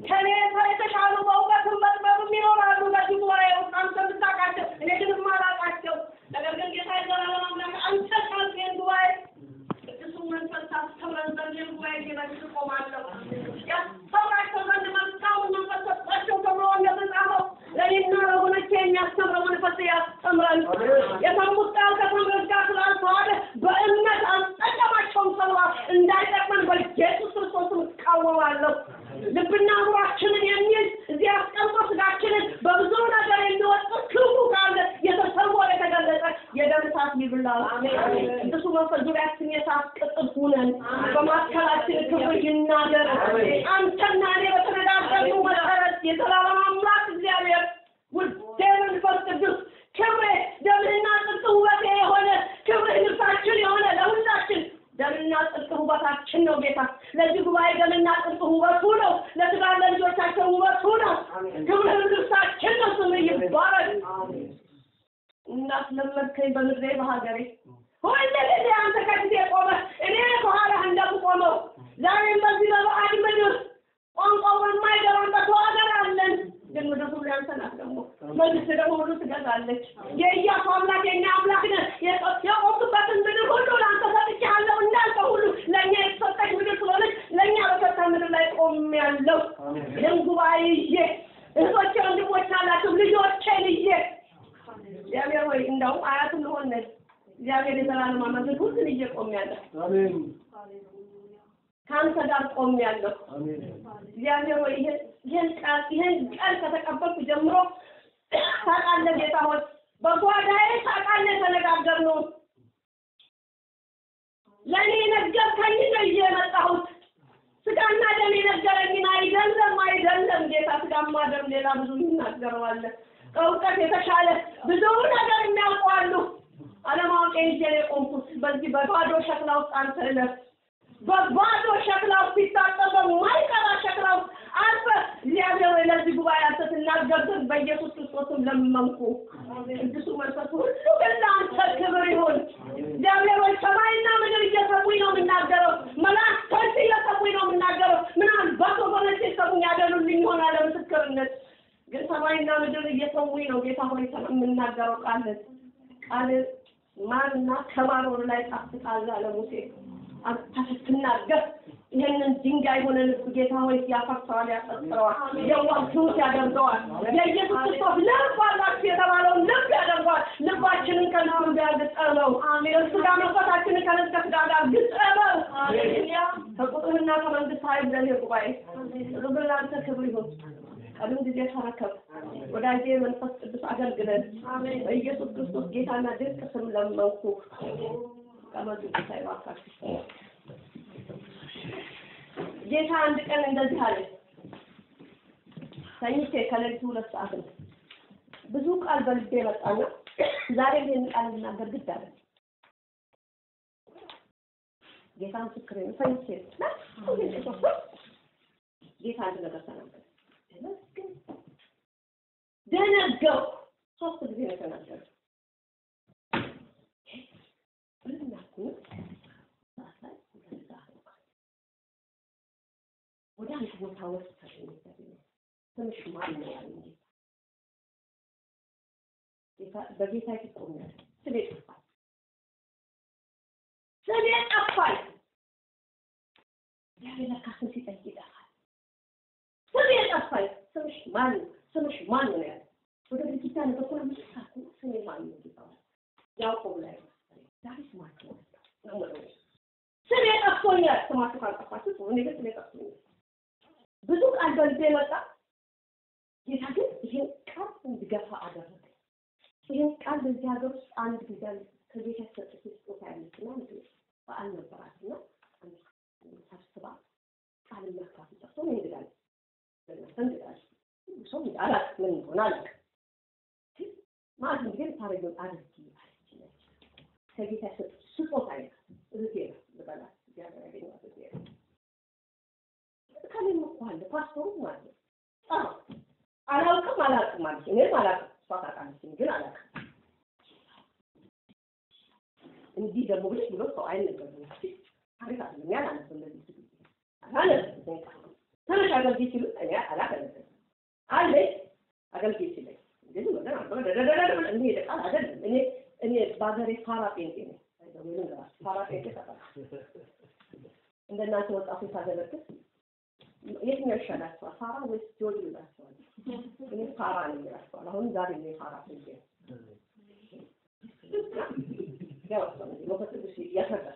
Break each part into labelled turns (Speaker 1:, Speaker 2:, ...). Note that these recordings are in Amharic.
Speaker 1: ከኔ የተሻሉ በእውቀትም በጥበብም ይኖራሉ በዚህ ጉባኤ ውስጥ አንተ የምታውቃቸው እኔ ግን የማላውቃቸው ነገር ግን ጌታ የዘላለም አምላክ አንተ ካልከኝ ጉባኤ ቅዱሱ መንፈስ ታስተምረን ዘንድ ይህን ጉባኤ እየበልጥ እቆማለሁ ያስተምራቸው ዘንድ መልካሙን መንፈስ ሰጣቸው ተብሎ እንደተጻፈው ለእኔና ለወገኖቼ የሚያስተምረው መንፈስ ያስተምረን የሰሙት ቃል ከተምረት ጋር ስላልተዋለ በእምነት አልጠቀማቸውም ተብሏል እንዳይጠቅመን በኢየሱስ ክርስቶስም እቃወማለሁ ልብና አእምሯችንን የሚል እዚህ አስቀምጦ ስጋችንን በብዙ ነገር የሚወጥ ክፉ ካለ የተሰወረ የተገለጠ የደም እሳት ይብላል። ቅዱሱ መንፈስ ዙሪያችን የእሳት ቅጥር ሁነን በማካከላችን ክብር ይናገር። አንተና እኔ በተነጋገርነው መሰረት የዘላለም አምላክ እግዚአብሔር ውዴ መንፈስ ቅዱስ ክብሬ ደምና ጽድቅ ውበቴ የሆነ ክብርህ ልብሳችን የሆነ ለሁላችን ደምና ጽድቅ ውበታችን ነው ጌታ። ለዚህ ጉባኤ ደምና ጽድቅ ውበቱ ነው። ለስጋ ለልጆቻቸው ውበቱ ነው። ክብርህም ልብሳችን ነው። ስምህ ይባረክ። እናስለመድከኝ በምድሬ በሀገሬ ሁል ጊዜ አንተ ከጊዜ ቆመ እኔ ከኋላህ እንደምቆመው ዛሬም በዚህ በባዕድ ምድር ቋንቋው በማይገባበት ሀገር አለን። ግን ምድር ሁሉ ያንተ ናት። ደግሞ መንግስት ደግሞ ሁሉ ትገዛለች። የኢያሱ አምላክ የኛ አምላክ ነህ። የቆምኩበትን ምድር ሁሉ ለአንተ ሰጥቼሃለሁ። እንዳንተ ሁሉ ለእኛ የተሰጠች ምድር ስለሆነች ለእኛ በሰጠ ምድር ላይ ቆሜያለሁ። ይህን ጉባኤ ይዤ እህቶቼ ወንድሞች አላቸው ልጆቼን ይዤ እግዚአብሔር ወይ እንደው አያት እንሆን ነን። እግዚአብሔር የዘላለም አምላክ ሁሉን ይዤ ቆሜያለሁ።
Speaker 2: አሜን
Speaker 1: ከአንተ ጋር ቆሜያለሁ።
Speaker 2: አሜን
Speaker 1: እግዚአብሔር ወይ ይህን ይህን ቃል ይህን ቃል ከተቀበልኩ ጀምሮ ታውቃለህ ጌታ ሆይ በጓዳዬ ታውቃለህ የተነጋገርነውን ለእኔ የነገርከኝ ነው ይዤ የመጣሁት ስጋና ደም የነገረኝን አይደለም አይደለም ጌታ ስጋማ ደም ሌላ ብዙ ይናገረዋለን ከእውቀት የተሻለ ብዙ ነገር የሚያውቁ አሉ አለማወቄ ይዤ ነው የቆምኩት በዚህ በባዶ ሸክላ ውስጥ አንተ እለፍ በባዶ ሸክላ ውስጥ ሲታጠብ በማይቀራ ሸክላ ውስጥ አልፈ እግዚአብሔር ወይ ለዚህ ጉባኤ አንተ ትናገር ዘንድ በኢየሱስ ክርስቶስም ለመንኩ። ቅዱሱ መንፈስ ሁሉ ግን ለአንተ ክብር ይሁን። እግዚአብሔር ወይ ሰማይና ምድር እየሰሙኝ ነው የምናገረው። መላእክቶች እየሰሙኝ ነው የምናገረው። ምናልባት ወገኖች የሰሙኝ ያደሉልኝ ይሆናል ለምስክርነት። ግን ሰማይና ምድር እየሰሙኝ ነው ጌታ ሆይ የምናገረው ቃል ቃል ማርና ከማር ወደ ላይ ጣፍጣል አለ ሙሴ። አንተ ስትናገር ይህንን ድንጋይ ሆነ ልብ ጌታ ሆይ ያፈርሰዋል፣ ያጠጥረዋል፣ የዋህ ትሑት ያደርገዋል። የኢየሱስ ክርስቶስ ልብ አላችሁ የተባለውን ልብ ያደርገዋል። ልባችንን ከልብ ጋር ግጠመው። ስጋ መንፈሳችንን ከነፍስ ከስጋ ጋር ግጠመው። ከቁጥርና ከመንግስት ኃይል ዘን ጉባኤ ሩብል ለአንተ ክብር ይሁን። ቀድም ጊዜ ተረከብ ወዳጄ መንፈስ ቅዱስ አገልግለን በኢየሱስ ክርስቶስ ጌታና ድንቅ ስም ለመንኩ። ቀመጡ ጌታ ይባርካችሁ። ጌታ አንድ ቀን እንደዚህ አለ። ተኝቼ ከሌሊቱ ሁለት ሰዓት ነው። ብዙ ቃል በልቤ መጣና ዛሬ ይህን ቃል ልናገር ግድ አለ። ጌታ ምስክሬ ነው። ተኝቼ ጌታ አንድ ነገር ተናገረ። ደነገው ሶስት ጊዜ ነው የተናገረው። ወደ አንድ ቦታ ወሰደኝ። ትንሽ ማን ነው ያለኝ ጌታ በጌታ ፊት ቆሜያለሁ። ስሜ ጠፋኝ፣ ስሜ ጠፋኝ። እግዚአብሔር ለካ ስም ሲጠይቅ ይጠፋል። ስሜ ጠፋኝ። ስምሽ ማን ነው? ስምሽ ማን ነው ያለ ወደ ግድግዳ ነገር እኮ ነው ሳኩ ስሜ ማን ነው ይባላል። ያዕቆብ ላይ ዛሬ ስማችሁ ነው ነው ስሜ ጠፍቶኛል። ስማችሁ ካልጠፋችሁ እኔ ግን ስሜ ጠፍቶኛል። ብዙ ቃል በልቤ መጣ። ጌታ ግን ይሄን ቃል እንድገፋ አደረገ። ይሄን ቃል በዚህ ሀገር ውስጥ አንድ ጊዜ ከጌታ የተሰጠች ስጦታ ያለችና አንድ በዓል ነበራትና ሰብስባ ቃል መካፍ ጠፍቶ ነው ይሄዳል ለእናንተ እንግዳል ሰው አላት ምን እንደሆነ አላውቅም። ማለት እንግዲህ ታረጊውን አድርጊ አለች። ከጌታ የተሰጠች ስጦታ አይነት እህቴ ነው ልበላት እግዚአብሔር ያገኘኋት እህቴ ነው። ከኔም እኮ አለ ፓስፖርት ማለት ነው። አዎ አላውቅም አላውቅም ማለት እኔም አላውቅም እሷ ታውቃለች ግን አላውቅም። እንዲህ ደግሞ ብለሽ ብሎ ሰው አይነገርም። ታሪክ አይደለም ያን አነሰ እንደዚህ አላነሰም ተነሽ አገልግይ ሲሉ እኔ አላ እኔ ቃል አይደለም። እኔ እኔ በሀገሬ ፋራ ጴንጤ ነኝ። አይደለም ልንገራችሁ፣ ፋራ ጴንጤ ተጠራ እንደናንተ ወጣቶች ሳገለግል የትኛው ይሻላችኋል? ፋራ ወይስ ጆሊ ይላችኋል? እኔ ፋራ ነኝ ይላችኋል። አሁን ዛሬ እኔ ፋራ ጴንጤ ነኝ። ያው መንፈስ ቅዱስ ያስረዳል።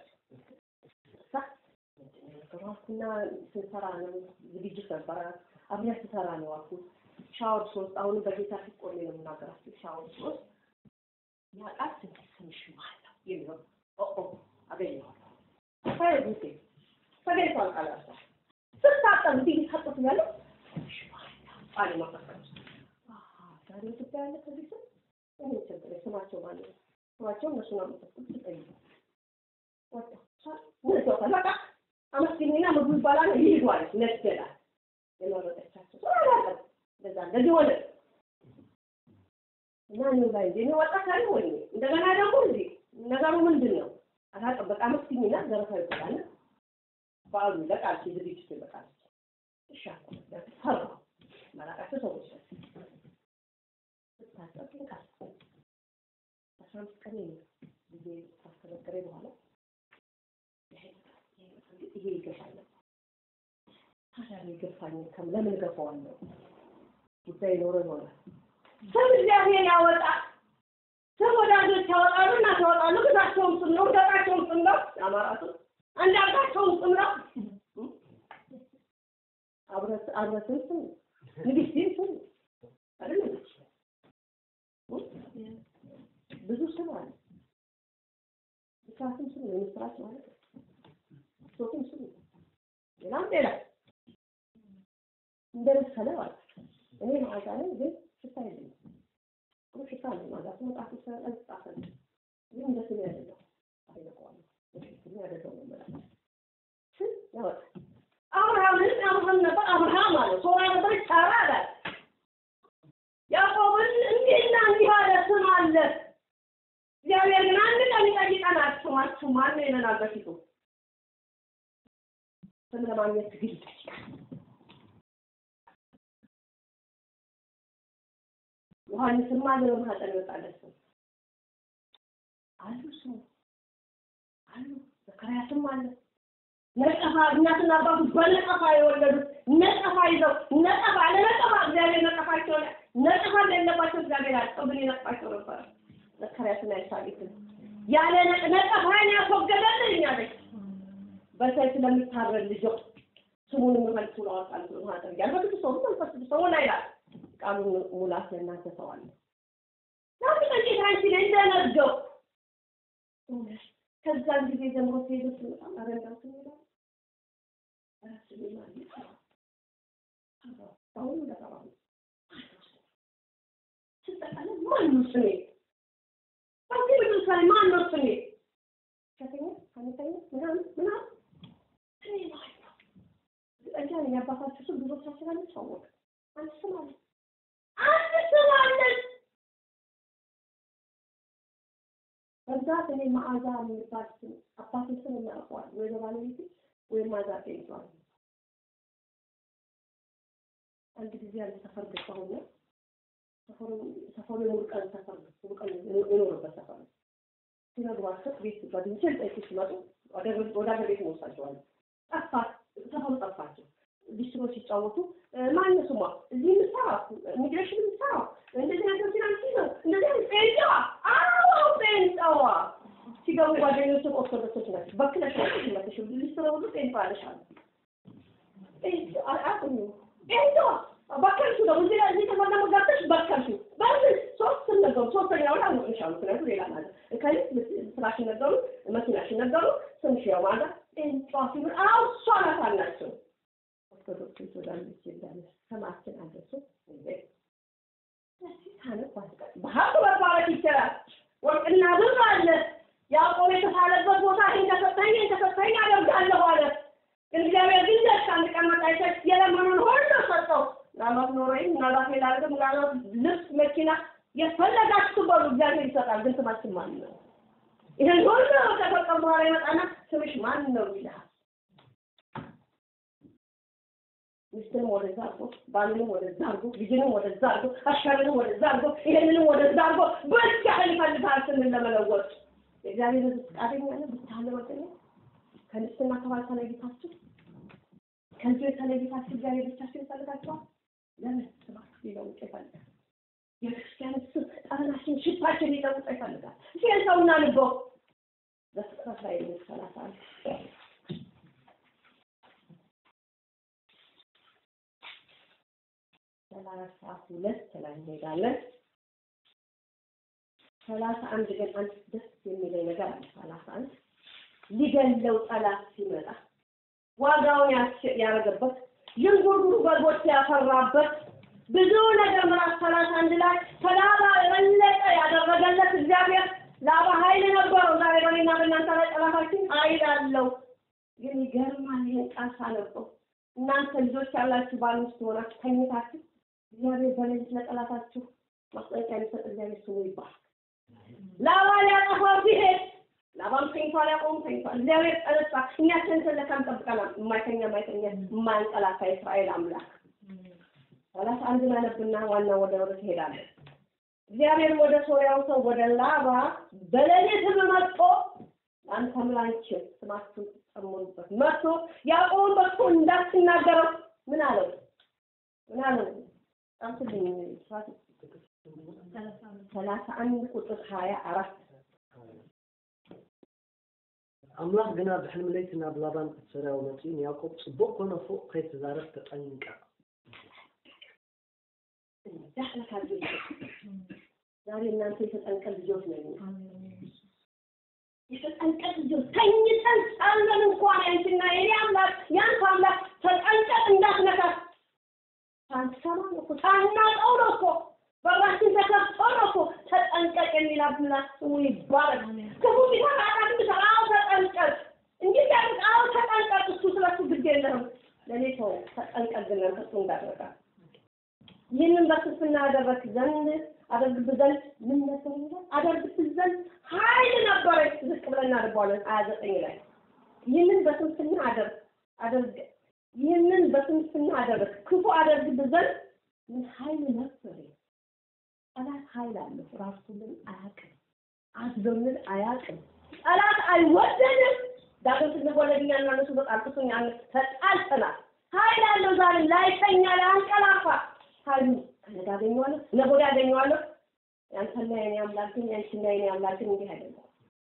Speaker 1: እና ስንሰራ ነው ዝግጅት ነበረ። አብያት ስሰራ ነው አልኩት። ሻወር ሶስት አሁንም በጌታ ፊት ቆሜ ነው የምናገራችሁ። ሻወር ሶስት ያ ቃል ትንሽ ትንሽ ማለት የሚለው ኦ አገኘዋለሁ ፈረጉቴ ተገኝቷል። ቃል ያሳ ስታጠብ እንዲህ ታጠብ ያለ ቃል ማፈቀር ዛሬ ኢትዮጵያ ያለ ከዚህ ስም እኔ ችግር ስማቸው ማለት ነው ስማቸው እነሱ ነው የምጠቁት ትጠይቁ ወጣ ምን ተወጣ በቃ አመስግኝና ምግቡ ይባላል ይሄዷል ነገላል የመረጠቻቸው አላውቅም እንደዛ እንደዚህ ሆነ እና እኔ ላይ እንደ ወጣ ካለ ሆነ እንደገና ደግሞ እንዴ ነገሩ ምንድን ነው አላውቅም በቃ አመስግኝና ዘረፋ ይባላል በዓሉ ይለቃል ዝግጅቱ ይለቃል እሺ አልኩ ፈራሁ ማላውቃቸው ሰዎች ስታጠብ ልቃል አስራ አምስት ቀን ጊዜ ካስከለከለኝ በኋላ ይሄ ይገፋል። ታዲያ የገፋኝ ከም ለምን ገፋዋለሁ? ጉዳይ ኖሮ ይሆናል። ስም እግዚአብሔር ያወጣል። ስም ወዳጆች ያወጣሉ እና ታወጣሉ። ግዛቸውም ስም ነው፣ ገጣቸውም ስም ነው። የአማራቱ አንዳርጋቸውም ስም ነው። አብረትን ስም ንግስቲን ስም አይደለም ብዙ ስም አለ። ብስራትም ስም ነው፣ የምስራች ማለት ነው። ሶቱም ስም ሌላም ሌላ እንደመሰለ ማለት እኔ መዓዛ ነኝ፣ ግን ሽታ የለኝም። ጥሩ ሽታ አለ መዓዛ መጽሐፍ ስለጻፈ ግን እንደ ስሜ አይደለም። አይለቀዋለሁ ስሜ አይደለም መመለስ ስም ያወጣል። አብርሃምን አብርሃም ነበር አብርሃም አለ። ሶራ ነበር ሳራ አለ። ያዕቆብን እንዲህና እንዲህ አለ ስም አለ። እግዚአብሔር ግን አንድ ቀን ይጠይቀናል። ስማችሁ ማን ነው ይለናል በፊቱ ስም ለማግኘት ትግል ይጠይቃል። ዮሐንስም አለ በማህፀን ይወጣለት ስም አሉ ስሙ አሉ ዘካርያስም አለ ነቀፋ እናትና አባቱ በነቀፋ የወለዱት ነቀፋ ይዘው ነቀፋ ለነቀፋ እግዚአብሔር ነቀፋቸው ነቀፋ እንደሌለባቸው እግዚአብሔር አልጠው ግን ይነቅፋቸው ነበር። ዘካርያስና ኤልሳቤጥን ያለ ነቀፋን ያስወገደልኝ አለች። በሰይፍ ለሚታረድ ልጆ ስሙን መልሱ ለዋጣል ብሎ ማጠር ያለ በቅዱስ ሰው መንፈስ ቅዱስ ሰው ላይ ይላል ቃሉን ሙላት ለእናንተ ሰዋለ ዛሬ ቀንጭት አንቺ ላይ እንደነገው ከዛን ጊዜ ጀምሮ ሲሄዱ ስመጣ አረንዳው ስሜዳ ራስ ማለት አሁን ለቀባሉ ስጠቃለ ማን ነው ስሜ በዚህ ምድር ላይ ማን ነው ስሜ ከተኛ ከመተኛ ምናምን ምናምን ስሜ ማለት ነው እርግጠኛ ነኝ የአባታችሁ ስም ብዙዎቻችን አንታወቅ አንድ ስም አለ አንድ ስም አለን በብዛት እኔ መዓዛ የሚባል ስም አባቴ ስም እናውቀዋል ወይ በባለቤቴ ወይም ማዛ ጤንቷል አንድ ጊዜ አንድ ሰፈር ገባሁና ሰፈሩ ሰፈሩ የሙሉቀን ሰፈር ነው ሙሉቀን የኖርበት ሰፈር ነው ሲነግሯቸው ቤት ጓደኞቼ ልጠይቁ ሲመጡ ወደ ሀገር ቤት እንወስዳቸዋለን ጠፋ ሰፈሩ ጠፋቸው ሊስትሮ ሲጫወቱ ማነው ስሟ እዚህ የምትሰራው ኢሚግሬሽን የምትሰራው እንደዚህ ነገር ፊናንስ ነው እንደዚህ ጴንጤዋ አዎ ጴንጤዋ ሲገቡ ጓደኞች ኦርቶዶክሶች ናቸው በክለሽ ናቸው ሊስትሮ ሁሉ ጴንጤ አለሽ አሉ አቁኝ ጴንጤዋ በከልሹ ደግሞ እዚህ እዚህ ተፈር ደግሞ ገብተሽ በከልሹ በምን ሶስት ነገሩ ሶስተኛውን አልሞቅሻሉ ምክንያቱም ሌላ ማለት ከዚህ ስራሽን ነገሩ መኪናሽን ነገሩ ስምሽ ያው ማለት ጴንጤዋ ሲሉ አዎ እሷ ናት አልናቸው ኦርቶዶክስ ወዳለች እንዳለ ሰማችን አደረሱ በሀቅ መባረክ ይችላል። ወርቅና ብር አለ። ያዕቆብ የተሳለበት ቦታ ይህን ተሰጠኝ ይህን ተሰጠኝ አደርጋለሁ አለ። ግን እግዚአብሔር ግን ደስ አንድ ቀን መጣ ይሰጥ የለመኑን ሁሉ ሰጠው። ምናልባት ኖሮኝ ምናልባት ሌላ ነገር ምናልባት ልብስ፣ መኪና የፈለጋችሁ በሉ እግዚአብሔር ይሰጣል። ግን ስማችን ማን ነው? ይህን ሁሉ ከፈጸም በኋላ ይመጣና ስምሽ ማን ነው ይልሃል። ሚስትንም ወደዛ አድርጎ ባልንም ወደዛ አድርጎ ልጅንም ወደዛ አድርጎ አሽከርንም ወደዛ አድርጎ ይሄንንም ወደዛ አድርጎ በዚያህል ይፈልጋል ስንል ለመለወጥ የእግዚአብሔር ሕዝብ ፈቃደኛ ነው ብታለ ወገነ ከሚስትና ከባል ተለይታችሁ ከልጆ የተለይታችሁ እግዚአብሔር ብቻችሁ ይፈልጋችኋል። ለምን ስማችሁ ሊለውጥ ይፈልጋል። የክርስቲያን ስም ጠረናችን ሽታችን ሊለውጥ ይፈልጋል። ሲል ሰውና ልቦ በፍጥረት ላይ ሰላሳ ሰላሳ ሁለት ላይ እንሄዳለን። ሰላሳ አንድ ግን አንድ ደስ የሚለኝ ነገር አለ። ሰላሳ አንድ ሊገለው ጠላት ሲመጣ ዋጋውን ያደረገበት ዥንጉርጉር በጎች ያፈራበት ብዙ ነገር ምዕራፍ ሰላሳ አንድ ላይ ከላባ የበለጠ ያደረገለት እግዚአብሔር ላባ ኃይል ነበረው። ዛሬ በእኔና በእናንተ ላይ ጠላታችን ኃይል አለው። ግን ይገርማል። ይህን ቃል ሳነበው እናንተ ልጆች ያላችሁ ባል ሚስት ሆናችሁ ተኝታችሁ እግዚአብሔር በሌሊት ለጠላታችሁ ማስጠንቀቂያ የሚሰጥ እግዚአብሔር ስሙ ይባላል። ላባ ሊያጠፋው ሲሄድ ላባም ተኝቷል፣ ያዕቆብም ተኝቷል። እግዚአብሔር ጠነሳ። እኛ ተንተን ለካም ጠብቀናል። የማይተኛ የማይተኛ የማያንቀላፋ የእስራኤል አምላክ ሰላሳ አንድ አነብና ዋና ወደ ወደ ትሄዳለህ። እግዚአብሔር ወደ ሶርያው ሰው ወደ ላባ በሌሊት መጥቶ አንተም ላንቺም ስማችሁን ጨምሩበት መጥቶ ያዕቆብን በእሱ እንዳትናገረው ምን አለው? ምን አለው? ጻፍልኝ ሰላሳ አንድ ቁጥር ሀያ አራት
Speaker 2: ኣምላኽ ግና ብሕልሚ ለይቲ ናብ ላባን ሶርያዊ መፂኡ ንያዕቆብ ፅቡቅ ኮነ ፎቅ ከይትዛረብ ተጠንቀቕ
Speaker 1: ዳሕለካ ልጆች ዛሬ እናንተ የተጠንቀቅ ልጆች ነው። የተጠንቀቅ ልጆች ተኝተን ሳለን እንኳን ያንቺና የኔ አምላክ ያንተ አምላክ ተጠንቀቅ እንዳትነካት ሳንሰማ ነው እኮ ሳናውቀው ነው እኮ በራችን ተከፍቶ ነው እኮ ተጠንቀቅ የሚል አምላክ ስሙ ይባረክ። ክፉ ቢሰራ ኃጢአት ቢሰራ አዎ ተጠንቀቅ እንጂ ሲያደርግ አዎ ተጠንቀቅ። እሱ ስለሱ ግድ የለህም ለእኔ ተው ተጠንቀቅ ግን አንተ እሱ እንዳትነካ ይህንን በስንፍና አደረግክ ዘንድ አደርግብህ ዘንድ ምን ነበር ይላል? አደርግብህ ዘንድ ኃይል ነበረች። ዝቅ ብለን እናደርገዋለን ሀያ ዘጠኝ ላይ ይህንን በስንፍና አደርግ አደርግ ይህንን በስንፍና አደረግ ክፉ አደርግብህ ዘንድ ምን ኃይል ነበር? ጠላት ኃይል አለው። ራሱ ግን አያውቅም። አዝዞልን አያውቅም። ጠላት አይወደንም። ዳግም ስንወለድ እኛና እነሱ በጣልቅሱኛ ተጣልተናል። ኃይል አለው ዛሬ ላይተኛ ላንቀላፋ ኃይሉ ከነጋ አገኘዋለሁ ነገ ወዲያ አገኘዋለሁ። ያንተና የኔ አምላክ ግን ያንቺና የኔ አምላክ ግን እንዲህ አይደለም።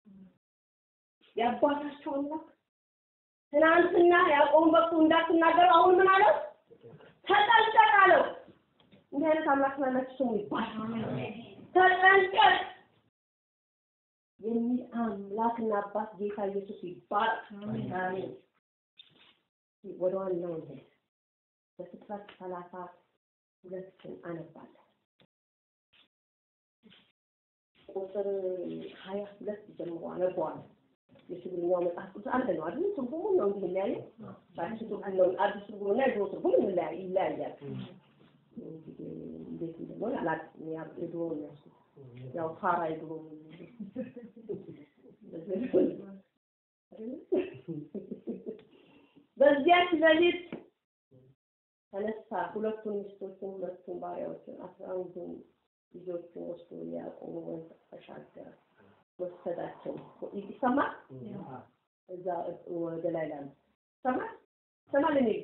Speaker 1: የአባታቸው አምላክ ትናንትና ያዕቆብን በኩ እንዳትናገሩ አሁን ምን አለው? ተጠንቀቅ አለው። እንዲህ አይነት አምላክ ስላላችሁ ስሙ ይባላል። ተጠንቀቅ የሚል አምላክና አባት ጌታ ኢየሱስ ይባላል። አሜን። ወደ ዋናው እንሂድ። በፍጥረት ሰላሳ ሁለትን አነባለሁ። ቁጥር ሀያ ሁለት ጀምሮ አነበዋለሁ። የትግርኛው መጽሐፍ ቅዱስ አንድ ነው አይደል? ትርጉሙ ነው እንዲህ የሚለያየው። አዲስ ትርጉም ነው አዲስ ትርጉም እና የድሮ ትርጉም ይለያይ ይለያያል። እንግዲህ እንዴት እንደሆነ አላውቅም። ያ የድሮ ነው ያልኩት። ያው ፋራ የድሮ በዚያች ሌሊት ተነሳ ሁለቱን ሚስቶችን ሁለቱን ባሪያዎችን አስራ አንዱን ልጆቹን ወስዶ ያዕቆብ ወንዝ ተሻገረ ወሰዳቸው። ይሰማል? እዛ ወደ ላይ ላሉ ይሰማል? ይሰማል? እኔ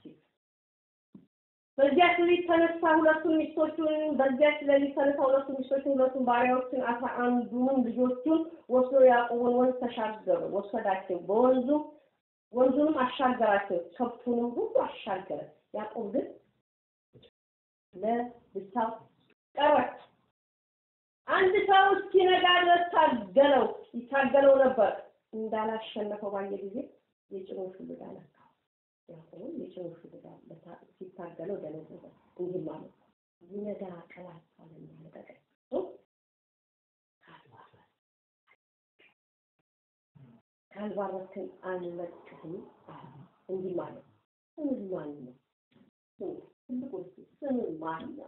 Speaker 1: በዚያች ሌሊት ተነሳ ሁለቱን ሚስቶቹን በዚያች ሌሊት ተነሳ ሁለቱን ሚስቶቹን ሁለቱን ባሪያዎችን አስራ አንዱን ልጆቹን ወስዶ ያዕቆብን ወንዝ ተሻገሩ ወሰዳቸው። በወንዙ ወንዙንም አሻገራቸው፣ ከብቱንም ሁሉ አሻገረ። ያዕቆብ ግን ለብቻው ቀረ። አንድ ሰው እስኪነጋ ድረስ ታገለው ይታገለው ነበር። እንዳላሸነፈው ባየ ጊዜ የጭኑን ሹልዳ ነካው። ያዕቆብም የጭኑን ሹልዳ ሲታገለው ደነዘዘ። እንዲህ ማለት ይነጋ ቀላት አለና ለቀቀኝ ካልባረክን አንለቅህም አለ። እንዲህ ማለት ስምህ ማን ነው? ትልቁ ስምህ ማን ነው?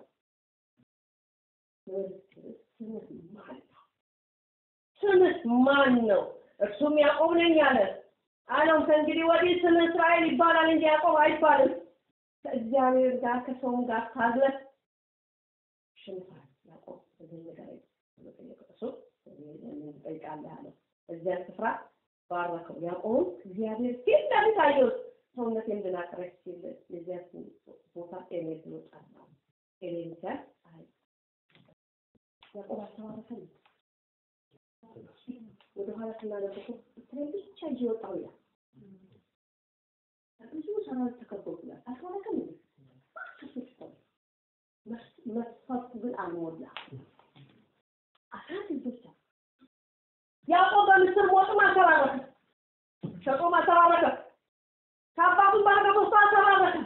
Speaker 1: ስምህ ማን ነው? ስምህ ማን ነው? እርሱም ያዕቆብ ነኝ አለ። አለው ከእንግዲህ ወዲህ ስምህ እስራኤል ይባላል እንጂ ያዕቆብ አይባልም። ከእግዚአብሔር ጋር ከሰውም ጋር ታግለህ ሽንፋል ያዕቆብ በዚህ ነገር ጠየቀው። እሱ ትጠይቃለህ አለው። እዚያ ስፍራ ባረከው። ያዕቆብም እግዚአብሔር ፊት ለፊት አየሁት፣ ሰውነቴ እንድናቀረች ሲል የዚያ ቦታ ኤሌል ብሎ ጠራው። ኤሌል ሲያል አይ ያዕቆብ አልተባረከም። ወደኋላ ስናነበው እስራኤል ብቻ ይዤ ወጣሁ ይላል። ብዙ ሰራዊት ተከቦብናል። አልተባረከም እንዴ? መስፈርቱ ግን አልሞላ። አስራት ልጆች አሉ። ያዕቆብ በምስር ሞትም አልተባረከም፣ ሸጦም አልተባረከም፣ ከአባቱም በረከት ወስዶ አልተባረከም፣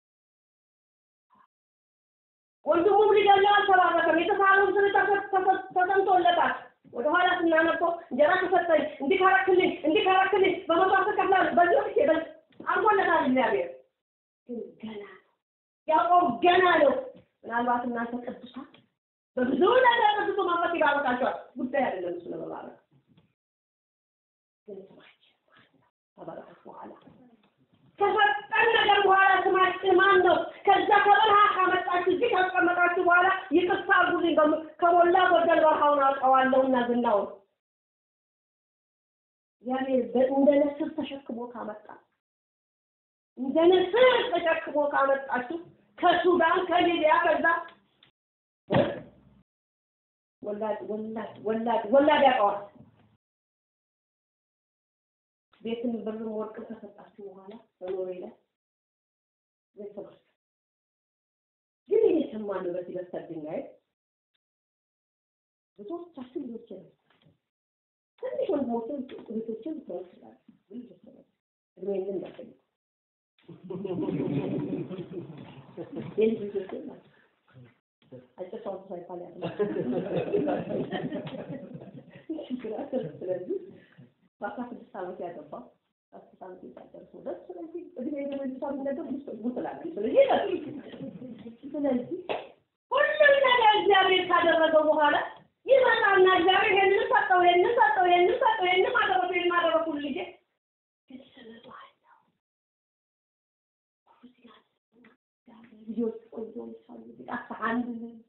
Speaker 1: ወንድሙም ሊገለው አልተባረከም። የተሳለው ምስል ተሰምቶለታል። ወደኋላ ስናነበው እንጀራ ከሰጠኝ እንዲህ ካረክልኝ እንዲህ ካረክልኝ በመቶ አስር እከፍላለሁ በዚህ ወቅት ይበል አልሞለታል እግዚአብሔር ግን ገና ነው። ያዕቆብ ገና ነው። ምናልባት እናንተ ቅዱሳን በብዙ ነገር ቅዱሱ መንፈስ ይባርካቸዋል። ጉዳይ አይደለም እሱ ለመባረክ ግን ስማችን ማን ነው? ከበረከት በኋላ ከሰጠን ነገር በኋላ ስማችን ማን ነው? ከዛ ከበረሃ ካመጣችሁ እዚህ ካስቀመጣችሁ በኋላ ይቅርታ አድርጉልኝ፣ ከሞላ ጎደል በረሃውን አውቀዋለሁና ዝናውን እግዚአብሔር እንደ ነስር ተሸክሞ ካመጣ እንደ ንስር ተሸክሞ ካመጣችሁ ከሱዳን ከሊቢያ ከዛ ወላድ ወላድ ወላድ ወላድ ያውቀዋል። ቤትን ብርም ወርቅም ከሰጣችሁ በኋላ በኖሬ ላይ ቤተሰቦች ግን ይሄ ሰማነው በዚህ በስተርድንጋይ ብዙዎቻችን ልጆች ነው ትንሽ ወንድሞችን እህቶችን ልትሆን ይችላል እድሜ ግን እንዳትጠይቁ የልጅ ልጆች ናቸው። አጭር ሰው ሳይባል ያለ ስለዚህ በአስራ ስድስት ዓመት ያገባ አስር ዓመት የታጨርስ ደስ ስለዚህ እድሜ የመልሳት ነገር ብዙ ስላለ ስለዚህ ስለዚህ ሁሉም ነገር እግዚአብሔር ካደረገው በኋላ ይመጣና እግዚአብሔር ይሄንን ሰጠው፣ ይሄንን ሰጠው፣ ይሄንን ሰጠው፣ ይሄንን አደረኩ፣ ይሄንን አደረኩ ልጄ ግን ስምባለሁ ልጆች ቆንጆ ይሳሉ ቢጣፋ አንድ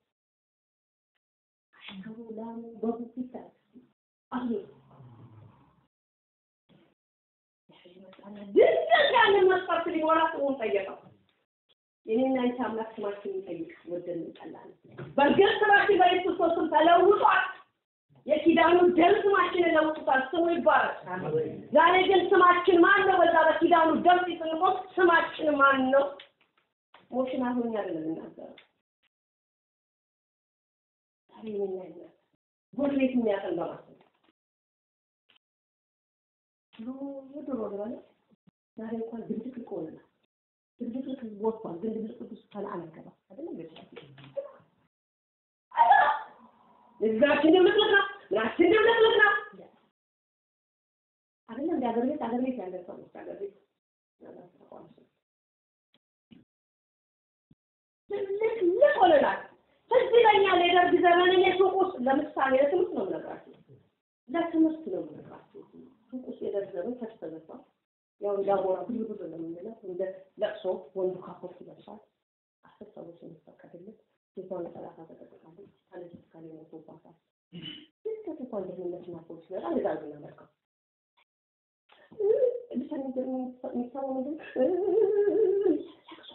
Speaker 1: አሽከሩ ላሙ በጉ ይታል አሉ ድንገት ያንን መስፈርት ሊሞላ ስሙን ጠየቀው። የኔና አንቺ አምላክ ስማችን ይጠይቅ ወደን እንጠላለን። በእርግጥ ስማችን በኢየሱስ ክርስቶስ ተለውጧል። የኪዳኑ ደም ስማችንን ለውጡታል። ስሙ ይባረክ። ዛሬ ግን ስማችን ማን ነው? በዛ በኪዳኑ ደም ሲጽንቆም ስማችን ማን ነው? ሞሽን አሁን አይደለም እናገረው ዛሬ የኔና ይነ ጎረቤት የሚያቀል በማለት ድሮ ድሮ ድሮ ዛሬ እንኳን ድብልቅልቅ ሆነናል። ድብልቅልቅ ወጥቷል። ግን ድብልቅልቅ ውስጥ ከነአን አይገባም አይደለም ህዝባችን ድብልቅልቅ ነው። ምናችን ድብልቅልቅ ነው። አይደለም እንደ ሀገር ቤት ሀገር ቤት ያለ ሰዎች ሀገር ቤት ትልቅ ሆነናል። ትዝ ይለኛል የደርግ ዘመን እኔ ሱቅ ውስጥ ለምሳሌ ለትምህርት ነው የምነግራችሁ፣ ለትምህርት ነው የምነግራችሁ። ሱቅ ውስጥ የደርግ ዘመን ከች ተዘግቷል። ያው እንዳሞራ ብዙ ብዙ ነው የምንለው እንደ ለቅሶ ወንዱ ካፖርት ይለብሳል። አስር ሰዎች የሚፈቀድለት ሴቷን ለጠላታ ተጠቅቃለች። ካለች ካለ ሞቶባታል። ድንገት እንኳን ደህንነትና ፖሊስ ይመጣ እንደዛ ነው የምናመልከው። ብቻ የሚሰማው ምንድን ለቅሶ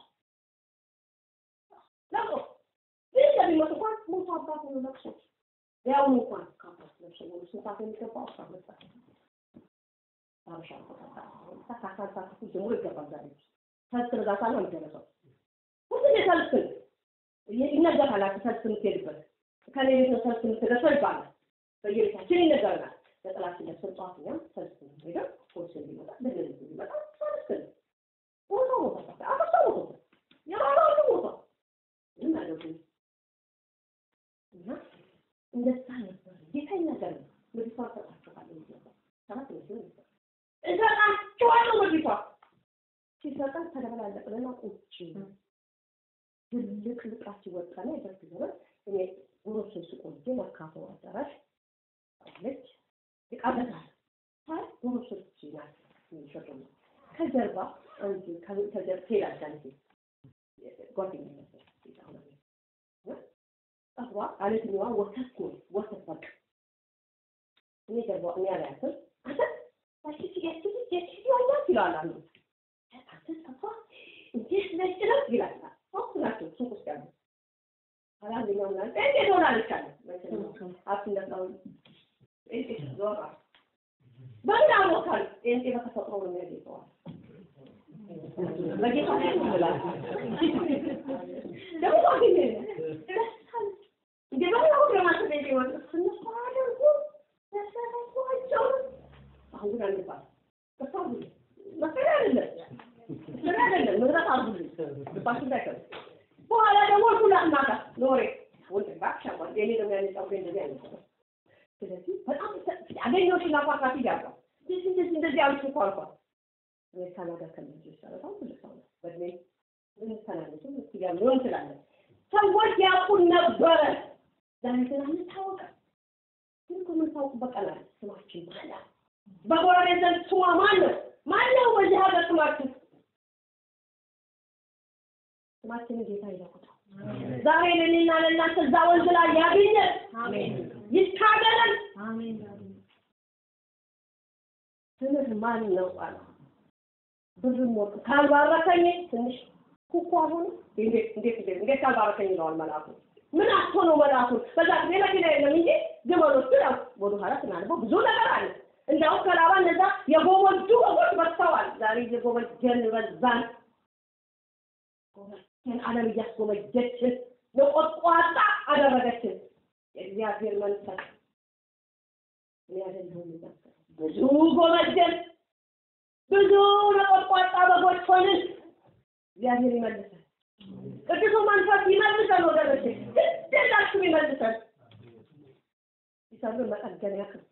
Speaker 1: ለቅሶ ግን ለሚመጡ እንኳን ሞቶ አባት ነው ለቅሶ ያውኑ እንኳን ካፖርት ለብሶ ወደ ስንት የሚገባው አስራ ሁለት ሰዓት አበሻ ከአስራ ሰዓት ጀምሮ ይገባል። ዛሬ ሰልፍ እርዳታ ነው የሚደረሰው። ሁሉም የሰልፍ ይነገራል። ሰልፍ የምትሄድበት ከሌሊት ነው ሰልፍ የምትደርሰው ይባላል። በየቤታችን ይነገረናል። ለጥላችን ለብሰን ጠዋት እኛም ሰልፍ ሄደን ፖሊስ እንዲመጣ በሌሊት እንዲመጣ ሰልፍ ነው ሞቶ ሞቶ አበሻ ሞቶ የባባ ሁሉ ሞቶ ምን አደረጉ እና እንደዛ ነበር። ጌታ ይናገር ነው ምድሪቷ ሰጣችኋለሁ ነበር ሰባት መስሎኝ ነበር እሰጣችኋለሁ ምድሪቷ ሲሰጠን ተደበላለቅንና ቁጭ ትልቅ ልቃችን ወጣና የደርግ ዘመን እኔ ጉሮሶ ስቆጄ መርካቶ አዳራሽ አለች ይቃበታል ሳይ ጉሮሶ ናት የሚሸጡ ነው ከጀርባ አንድ ከጀርባ ትሄዳለች ጓደኛ ነበር ጠፋ አለትኛዋ ወተት ነው ወተት በቃ እኔ ገባ እኔ አላያትም አንተ ታሽ ሲገት ሲገት ይዋያ ይላል አንዱ አንተ ጠፋ እንዴት ነጭ ነው ይላል ሶስት ናቸው ሱቅ ውስጥ ያሉ አላንደኛው ና እንዴት ሆናለች አለ አትነሳው እንዴት ዞራ በምን አወቃል ጤንጤ በተፈጥሮ ነው የሚያገኘዋል በጌታ ላይ ይላል ደግሞ አገኘ እንደ ባለው ለማለት ነው ይወጥ ስንስ አደርጉ ተሰራቸው አሁን ግን አንባል ተሳቡ መከራ አይደለም መከራ አይደለም ምድረት አርጉ ባሽ እንዳይከር በኋላ ደግሞ ሁላ እናታ ኖሬ ወንድ ባክሻ ወንድ የኔ ደግሞ ያነጻው እንደዚህ አይነት ነው ስለዚህ በጣም ያገኘው ሽና ፋካት ይጋባ እንደዚህ እንደዚህ እንደዚህ አልኩ እኮ አልኳት እኔ ካናዳ ከልጅ ይሻላል አሁን ትልቅ ሰው ነው በእድሜ እንተናነሱ እስኪያ ሊሆን እንችላለን ሰዎች ያውቁን ነበረ ዛሬ ግን አንታወቅም ግን እኮ የምንታወቅበት ቀን አለ ስማችን ማን ነው በጎረቤት ዘንድ ስሟ ማን ነው ማን ነው በዚህ ሀገር ስማችሁ ስማችንን ጌታ ይለውጣል ዛሬ ለእኔና ለእናንተ እዛ ወንዝ ላይ ያገኘን ይታገለን ስምህ ማን ነው አለ ብዙም ወርቅ ካልባረከኝ ትንሽ ኩኩ አልሆነ እንዴት እንዴት እንዴት እንዴት ካልባረከኝ ይለዋል መልአኩ ምን አቶ ነው መልአኩ በዛ ጊዜ መኪና የለም እንጂ ግመሎቹ ያው ወደ ኋላ ስናነበው ብዙ ነገር አለ እንዲያውም ከላባ እነዛ የጎመጁ በጎች በዝተዋል ዛሬ የጎመጀን በዛን ጎመጀን አለም እያስጎመጀችን የቆጥቋጣ አደረገችን የእግዚአብሔር መንፈስ እኔ አይደለሁም ብዙ ጎመጀን ብዙ ነቆጥቋጣ በጎች ሆንን። እግዚአብሔር ይመልሰን። ቅዱሱ መንፈስ ይመልሰን ወገኖቼ፣ ግዴላችሁ ይመልሰን። ይሰሩ መጠገንያ ክርስቶስ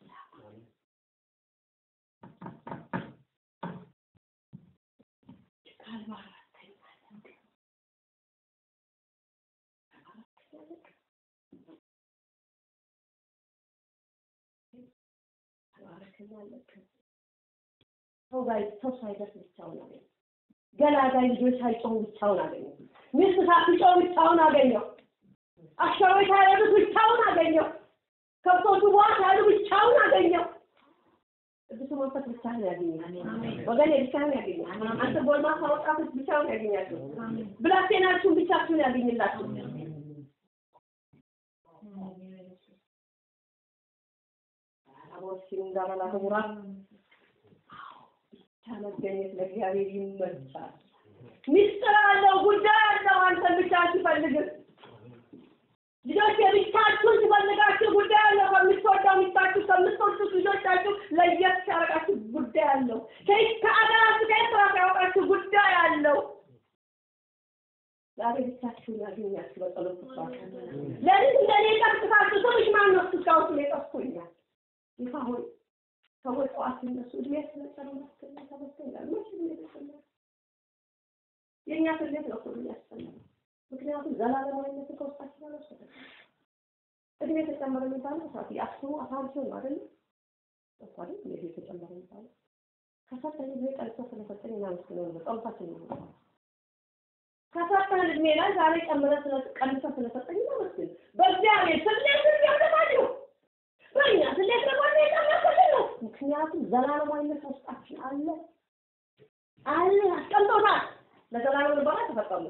Speaker 1: ሰው ጋር ሰው ሳይደርስ ብቻውን አገኘ። ገላጋይ ልጆች ሳይጮሁ ብቻውን አገኘው። ሚስት ሳትጮህ ብቻውን አገኘው። አሸሮች ሳይረዱት ብቻውን አገኘው። ከብቶቹ ዋ ሳይሉ ብቻውን አገኘው። ቅዱሱ መንፈስ ብቻህን ያገኛል። ወገኔ ብቻህን ያገኛል። አንተ ጎልማሳ ወጣቶች ብቻውን ያገኛችሁ። ብላቴናችሁን ብቻችሁን ያገኝላችሁ። አቦሲን እንዳበላ ተሙራ መገኘት ለእግዚአብሔር ይመቻል። ሚስጥር አለው፣ ጉዳይ አለው። አንተን ብቻ ሲፈልግህ ልጆች የብቻችሁን ሲፈልጋችሁ ጉዳይ አለው። ከምትወዳው ሚስታችሁ ከምትወዱት ልጆቻችሁ ለየት ሲያደርጋችሁ ጉዳይ አለው። ከአገራችሁ ከኤርትራ ሲያወጣችሁ ጉዳይ አለው። ዛሬ ብቻችሁን ያገኛችሁ በጸሎት ስባችሁ ለሊት እንደኔ ቀጥታችሁ ስምሽ ማን ነው? እስካሁን ስሜ ጠፍቶኛል። ይፋ ሆይ ሰዎች ጠዋት ሲነሱ እድሜ ስለጨመረ መስከረም ተበስተኛል መቼ ነው የተጨመረ? የእኛ ስሌት ነው ሁሉ ያስፈልጋል። ምክንያቱም ዘላለማዊነትን ከውስጣችን አልወሰደም። እድሜ ተጨመረ የሚባለው ሰዓት የአስሩ አሳንሶ ነው አይደል? እኮ አይደል እድሜ ተጨመረ የሚባለው ከሰጠኝ እድሜ ቀንሶ ስለሰጠኝ እናመስግነው ነው ጸሎታችን ነው። ከሰጠን እድሜ ላይ ዛሬ ጨምረ ስለ ቀንሶ ስለሰጠኝ እናመስግን። በእግዚአብሔር ስሌት ያደማችሁ በእኛ ስሌት ደግሞ የጨመረልን ነው። ምክንያቱም ዘላለማዊነት ውስጣችን አለ አለ አስቀምጦታል። ለዘላለም ልቦና ተፈጸሙ።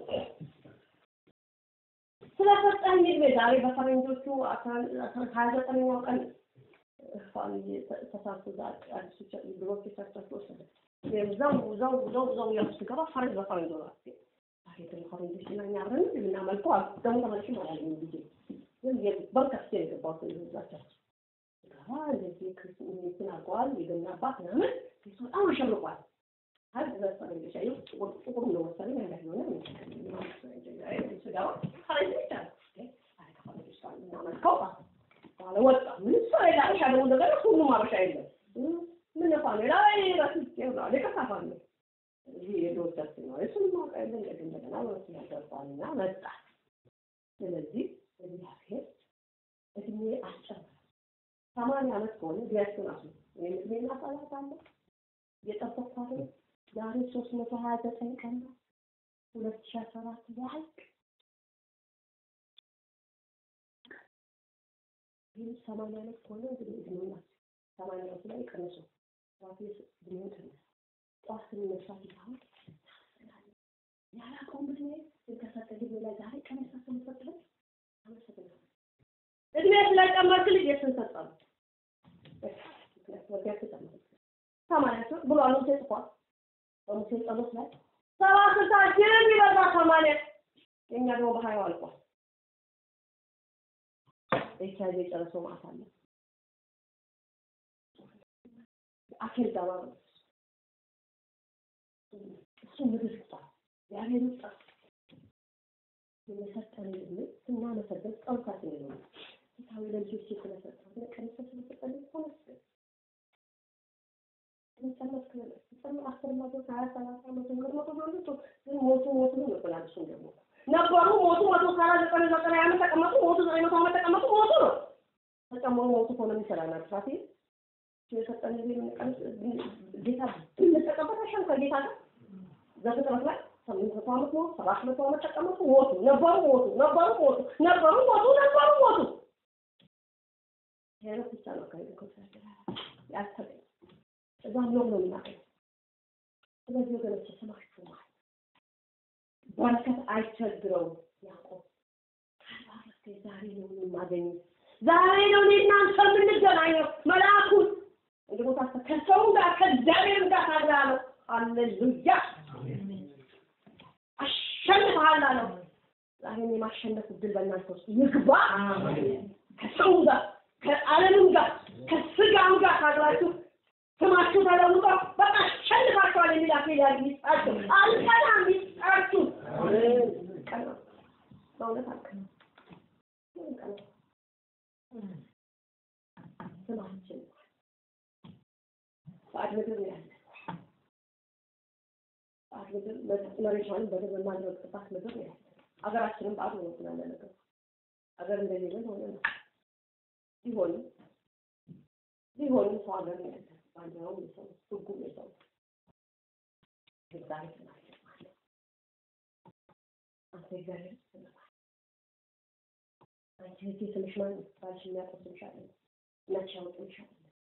Speaker 1: ስለሰጠኝ እድሜ ዛሬ በፈረንጆቹ ሀያ ዘጠነኛው ቀን ፋሚሊ ተሳስቶ አዲሱ ድሮች ቸርቻች ወሰደ። ዘው ዘው ዘው ዘው ያሉ ስገባ ፈረንጅ በፈረንጅ ሆነ። ዛሬ ደግሞ ፈረንጆች እና እኛ አብረን የምናመልከው አሉ። ደግሞ ተመልሼ አላገኝም ጊዜ ግን በርከስ የገባሁት ዛቻቸው ገባ እንደዚህ ክርስቶስን አድርገዋል። የገና አባት ምናምን ቤቱ በጣም አሸብርቋል። አይ በፈረንጆች አየሁ ጥቁር ጥቁር ነው መሰለኝ ነገር ሆነ ስጋው ፈረንጅ ብቻ ነው ከፈረንጆች ጋር እናመልከው በኋላ ወጣ ምንም ሰው የለ አበሻ ደግሞ እንደገና ሁሉም አበሻ የለም ምን ፋ ነው ላይ ረስቼ ነው ለከፋ ነው ይሄ የዶቻችን ነው እሱን ማውቃ የለ እንደገና ወስ ያገባልና መጣ ስለዚህ እግዚአብሔር እድሜ አስጨመረ ሰማንያ ዓመት ከሆነ ቢያችን አሱ ወይም እድሜና ሰላት አለ እየጠበቅኩ አይደል ዛሬ ሶስት መቶ ሀያ ዘጠኝ ቀን ነው ሁለት ሺህ አስራ አራት ያልቅ ይህ ሰማንያ ዓመት ከሆነ እንግዲህ እድሜው ሰማንያ ዓመት ላይ ቀንሶ ራሴ እድሜው ቀነሰ። ጠዋት ስንነሳ ሲሆን ያላቀውን ብድሜ ከሰጠ ጊዜ ላይ ዛሬ ቀነሳ ስንሰጥለት አመሰግናለሁ። እድሜ ስለጨመርክ ልጅ የስን ሰጠሉ ሰማንያ ሶስት ብሏል ሙሴ ጽፏል። በሙሴ ጸሎት ላይ ሰባ ስልሳ ጅብ ይበዛ ሰማንያ የእኛ ደግሞ በሀያው አልቋል። ኤች አይቪ የጨረሰው ማለት አለ አኬል ጋባ ነው እሱ ምድር ይጣል እግዚአብሔር ይጣል የሰጠን ዕድሜ ስናመሰግን ጸሎታችን ነው ጌታዊ ለልጆች ስለሰጠን ለቀነሰ ስለሰጠን ተመስገን ነበሩ ሞቱ መቶ ሰራ ዘጠኝ ዘጠኝ ዓመት ተቀመጡ ሞቱ ዘጠኝ መቶ ዓመት ተቀመጡ ሞቱ ነው ተቀመጡ ሞቱ ሆነ የሚሰራናል ሳቴ የሰጠን ጊዜ የምንቀንስ ጌታ ብንጠቀምበት አይሻልም ከጌታ ጋር ዘፍጥረት ላይ ስምንት መቶ ዓመት ሞቱ ሰባት መቶ ዓመት ተቀመጡ ሞቱ ነበሩ ሞቱ ነበሩ ሞቱ ነበሩ ሞቱ ነበሩ ሞቱ ይሄ ብቻ ነው ከሄዱ ያስተገኝ እዛም ነው ነው የምናገኘው። ስለዚህ ወገኖች ስማችሁማል በረከት አይቸግረውም። ያዕቆብ ካልባረከ ዛሬ ነው የማገኘው፣ ዛሬ ነው እኔ እናንተ የምንገናኘው። መልአኩን እንግዲህ ቦታ ከሰው ጋር ከእግዚአብሔር ጋር ታግላለሁ። ሃሌሉያ አሸንፈሃል አለው። ዛሬ የማሸነፍ እድል በእናንተ ውስጥ ይግባ። ከሰው ጋር ከዓለምም ጋር ከስጋም ጋር ታግላችሁ ስማችሁ ተለውጦ በቃ አሸንፋችኋል የሚል አክሊል ይስጣችሁ። አልቀናም ይስጣችሁ። ቀና በእውነት አልቀናም። ስማችን ባዕድ ምድር ነው ያለ ባዕድ ምድር መሬቷን በደንብ የማንረግጥባት ምድር ነው ያለ ሀገራችንም ባዕድ ነው ስላለ ነገር ሀገር እንደሌለን ሆነ ነው ቢሆንም ቢሆንም ሰው ሀገር ነው ያለ ባንዲራውም የሰው ህጉም የሰው እግዚአብሔር ትናገራለህ። አንተ እግዚአብሔር ትናገራለህ። አንቺ እህቴ ስምሽ ማን ነው? ባልሽ የሚያውቀው ስምሽ አለ እናትሽ ያወጡልሽ አለ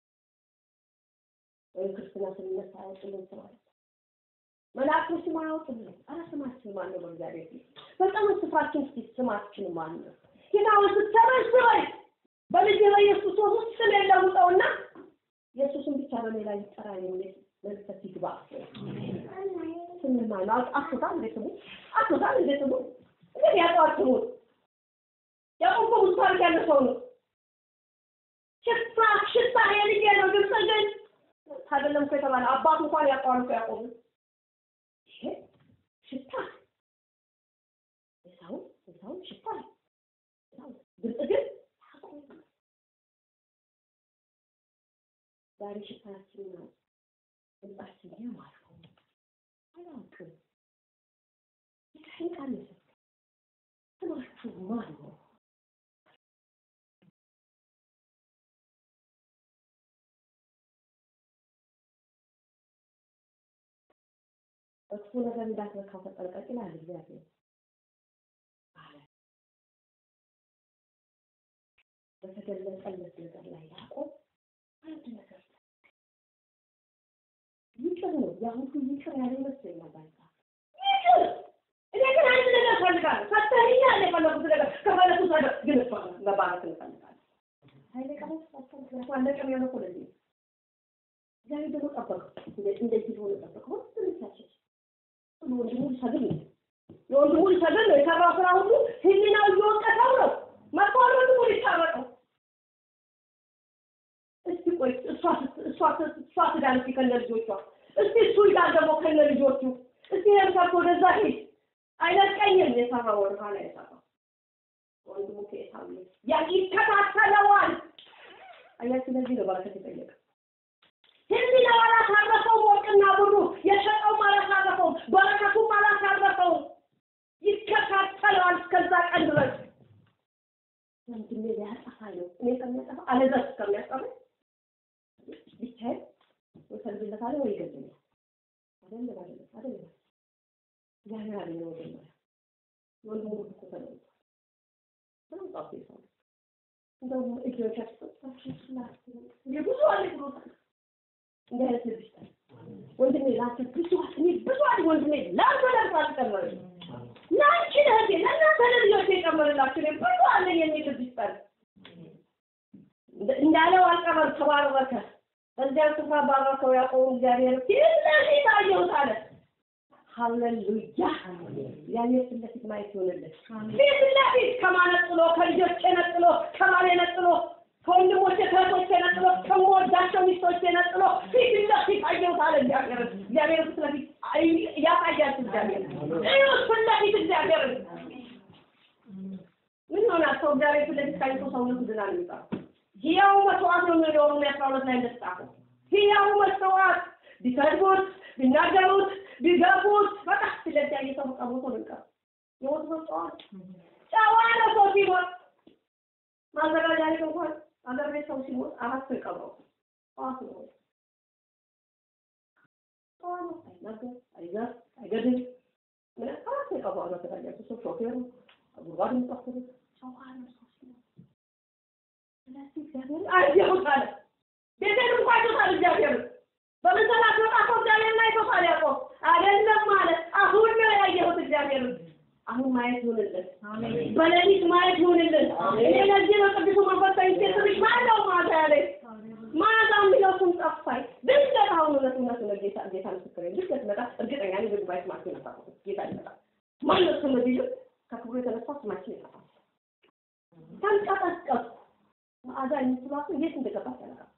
Speaker 1: ወይም ክርስትና ስንነሳ ያወጡልን ስም አለ መላእክቶች ስም አያወጡልን። ኧረ ስማችን ማን ነው? በእግዚአብሔር ፊት በጣም ስፍራችን እስኪ ስማችን ማን ነው? ጌታ ሆይ ስትሰበስበኝ በልጅ በኢየሱስ ውስጥ ስም የለውጠውና ኢየሱስን ብቻ በእኔ ላይ ይጠራ የሚል መንፈስ ይግባ። ስምማ ነው አጥቶታል እንደ ስሙ አጥቶታል እንደ ስሙ እንግዲህ ያውቀዋል ስሙን ያዕቆብ እኮ ብዙ ታሪክ ያለ ሰው ነው። ሽታ ሽታ የልጄ ነው ግብፅ ግን አይደለም እኮ የተባለ አባቱ እንኳን ያውቀዋል እኮ ያዕቆብ ይሄ ሽታ የሰው የሰው ሽታ ግብፅ ግን ያዕቆብ ዛሬ ሽታችን ነው ድምጻችን ያማረ አላውቅም። ይህን ቃል ስማችሁ ማን ነው? እሱ ነገር እንዳትነካው ተጠንቀቅ ይላል እግዚአብሔር። በተገለጸለት ነገር ላይ ያዕቆብ አንድ ነገር ይቅር ነው። ያ ሁሉ ይቅር ያለ ይመስለኛል። ባይዛ ይቅር እኔ ግን አንድ ነገር እፈልጋለሁ። ሰጥተኸኛል የፈለጉት ነገር ከፈለጉት ነገር ግን እሷ መባረክ እንፈልጋለን። ኃይለ ቀለስ ምክንያቱ አለቀም የሆነ እኮ ለዚህ እግዚአብሔር ደግሞ ጠበቀው። እንደዚህ ሆነ ጠበቀው። ሁሉ ልሳቸች ሁሉ ወንድሙ ሊሰግድ ነው። የወንድሙ ሊሰግድ ነው። የሰራው ስራ ሁሉ ህሊናው እየወቀሰው ነው። መጥቷል ወንድሙ ሊታረቀው እስቲ ቆይ እሷ እሷ እሷ ትዳር እስቲ ከነ ልጆቿ እስቲ እሱ ይዳር ደግሞ ከነ ልጆቹ እስቲ ይሄን ሰርቶ ወደዛ ሂድ አይለቀኝም የሰራው ወደ ኋላ የሰራው ወንድሙ ከኤሳው ያ ይከታተለዋል አያችሁ ለዚህ ነው በረከት የጠየቀ ህሊናው አላሳረፈውም ወርቅና ብሩ የሸጠውም አላሳረፈውም በረከቱም አላሳረፈውም ይከታተለዋል እስከዛ ቀን ድረስ ወንድሜ ሊያጠፋ ነው እኔ ከሚያጠፋ አለዛ እስከሚያጠፋ ብቻዬን ወይ እሰግድለታለሁ ወይ ይገድለኛል። አይደለም አይደለም አይደለም ያን ያለ ነው መጀመሪያ ወንድሙ እኮ ተለውጧል። ተለውጧል ሰው እንደውም እጆቻቸው እንደ ብዙ አለ ብሎታል። እንደ አይነት ልብ ይስጣል። ወንድሜ ለአንተ ብዙ አለ እኔ ብዙ አለ ወንድሜ ለአንተ ለርሱ አልጨመረኝ ለአንቺ ለእህቴ ለእናንተ ለልጆች የጨመረላችሁ እኔ ብዙ አለ የሚል ልብ ይስጣል። እንዳለው አልቀረም ተባረከ። በዚያን ስፍራ ባረከው ያዕቆብን እግዚአብሔር ፊት ለፊት አየሁት አለ። ሃሌሉያ እግዚአብሔር ፊት ለፊት ማየት ይሆንልን። ፊት ለፊት ከማን ነጥሎ ከልጆቼ ነጥሎ ከባሌ ነጥሎ ከወንድሞቼ ከእህቶቼ ነጥሎ ከምወዳቸው ሚስቶቼ ነጥሎ ፊት ለፊት አየሁት አለ እግዚአብሔር። እግዚአብሔር ፊት ለፊት ያሳያችሁ እግዚአብሔር እዩት ፊት ለፊት እግዚአብሔር ምን ይሆናል ሰው እግዚአብሔር ፊት ለፊት ካይቶ ሰውነቱ ድናል የሚባለው ሕያው መስዋዕት ነው የሚለው ሮሜ አስራ ሁለት ላይ እንደተጻፈው ሕያው መስዋዕት ቢሰድቡት ቢናገሩት ቢገፉት በቃ ስለዚህ ያየ ሰው በቃ ሞቶ ነው የሚቀረው። የሞት ሰው ጨዋ ነው። ጨዋ ነው ሰው ሲሞት ማዘጋጃ ቤት እንኳን አገር ቤት ሰው ሲሞት አራት ሰው ይቀብረው ጠዋት ነው ጨዋ ነው። አይናገር አይዘር አይገድል ምን አራት ሰው ይቀብረዋል ማዘጋጃ ቤት ሰው ሾፌሩ ጉድጓድ የሚቆፍሩ ጨዋ ነው ሰው ሲሞት ስለዚህ እግዚአብሔር አየሁት አለ። ቤቴን እንኳ አይቶታል እግዚአብሔር በመሰላት ወጣቶ እግዚአብሔርን አይቶታል ያዕቆብ አይደለም አለ። አሁን ነው ያየሁት እግዚአብሔር አሁን ማየት ይሁንልን። በሌሊት ማየት ይሁንልን። እኔ ለዚህ ነው ቅዱሱ መንፈስ ተኝቼ ስልሽ ማነው ማታ ያለኝ ማታ የሚለው ስም ጠፋኝ። ድንገት አሁን እውነት እውነት ነው ጌታ ጌታ ምስክሬ ድንገት መጣ። እርግጠኛ ነኝ በጉባኤ ስማችን ይጠፋል። ጌታ ይመጣል። ማነው ስም ቢሉ ከክብሩ የተነሳ ስማችን ይጠፋል። ተንቀጠቀጥኩ። መዓዛ የምትሏት የት እንደገባች አላውቅም።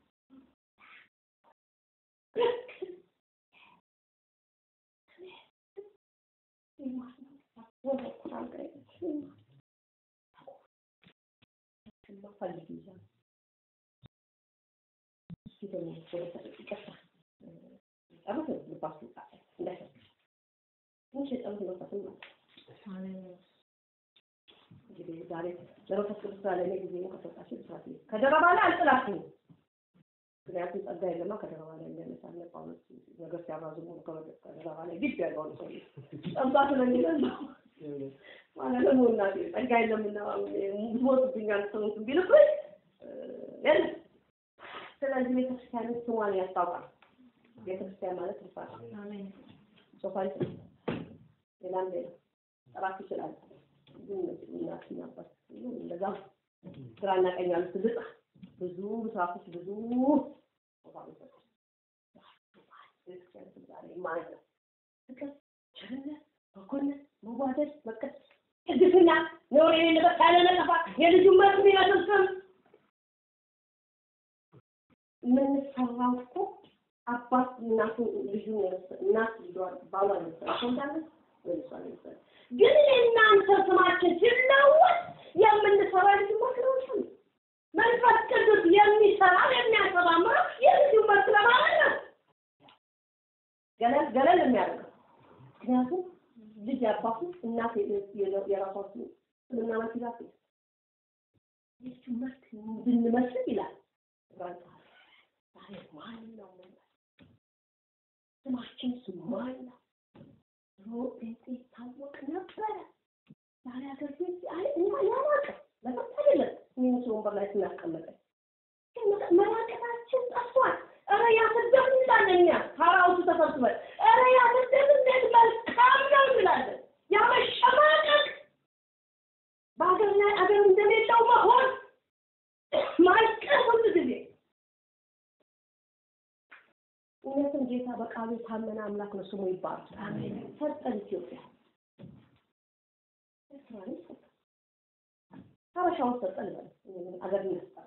Speaker 1: እንግዲህ ዛሬ ለመንፈስ ቅዱስ ስራ ለእኔ ጊዜ ከሰጣችሁ ብስራት ከደረባ ላይ አልጥላችሁም። ምክንያቱም ጸጋ የለማ ከደረባ ላይ እንደነሳለ ጳውሎስ ነገር ሲያባዙ ከደረባ ላይ ግድ ያለውን ሰው ጸጋ ስለሚለን ማለት ነው። እናቴ ጸጋ የለምና ሞትብኛል ሰውት ቢልብኝ የለም። ስለዚህ ቤተክርስቲያን ስሟን ያስታውቃል። ቤተክርስቲያን ማለት ልፋት ሶፋይ ሌላም ሌላ ጠራት ይችላል። ግን እናትና አባት እንደዛ ግራና ቀኝ ያሉት ልጣ ብዙ ምስራፎች ብዙ ማለት ነው። ፍቅር፣ ቸርነት፣ በጎነት፣ መዋደድ፣ መቀስ፣ ቅድስና፣ ነውር የሌለበት ያለ ነቀፋ የልጁን መልክ የሚመስል ስም የምንሰራው እኮ አባት እናቱ ልጁን እናት ልጇን ባሏን የመሰለ ሰው እንዳለ ወይ እሷን የመሰለ ግን የእናንተ ስማችን ሲለወጥ የምንሰራው ልጁ መስሎች ነው። መንፈስ ቅዱስ የሚሰራ የሚያሰማምረው የልጁ መልክ ለማለት ነው። ገለል ገለል የሚያደርገው ምክንያቱም ልጅ አባቱ እናት የራሷ ስምና መልክ ይላል። የልጁ መልክ እንድንመስል ይላል። ዛሬ ማን ነው ስማችን ስም ማን ነው? ድሮ ጴንጤ ይታወቅ ነበረ። ዛሬ ሀገር ቤት አይ እኛ ያላቀ ለፈት አይደለም ሚኒስ ወንበር ላይ ስናስቀመጠ መራቀታችን ጠፍቷል። ኧረ ያሰደብ እንላለን እኛ ሀራውቱ ተሰብስበን ኧረ ያሰደብ እንዴት መልካም ነው እንላለን። ያመሸማቀቅ በሀገር ላይ አገር እንደሌለው መሆን ማልቀስ ሁሉ ጊዜ እውነትም ጌታ በቃሉ የታመነ አምላክ ነው፣ ስሙ ይባላል። አሜን። ሰጠን ኢትዮጵያ ኤርትራን ሰጠን፣ ሀበሻውን ሰጠን በል አገር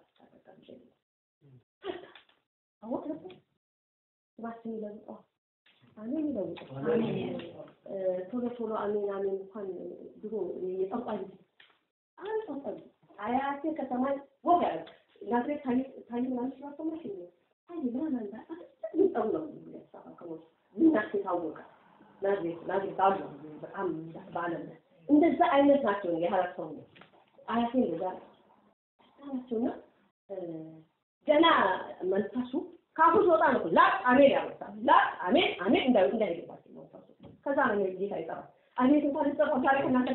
Speaker 1: አወቅ ነበር ስማችን ይለውጠዋል። አሜን ይለውጠዋል። ቶሎ ቶሎ አሜን አሜን እንኳን ድሮ የጠንቋይ ጊዜ አይ ጠንቋይ አያቴ ከሰማይ ወግ ያለ ናዝሬት ታይ ታይ ምናምን ስላሰማሽ ታይ ምናምን አንዳ ይጠው ነው ያሳካው እናት የታወቀ ናዝሬት ናዝሬት አሉ በጣም በዓለም ላይ እንደዛ አይነት ናቸው። የሀረር ሰው ነው አያቴ እንደዛ ናቸውና ገና መንፈሱ ካፉ ሲወጣ ነው ላጥ አሜን ያወጣል። ላጥ አሜን አሜን እንዳይ እንዳይገባቸው መንፈሱ ከዛ ነው ጌታ ይጠራል።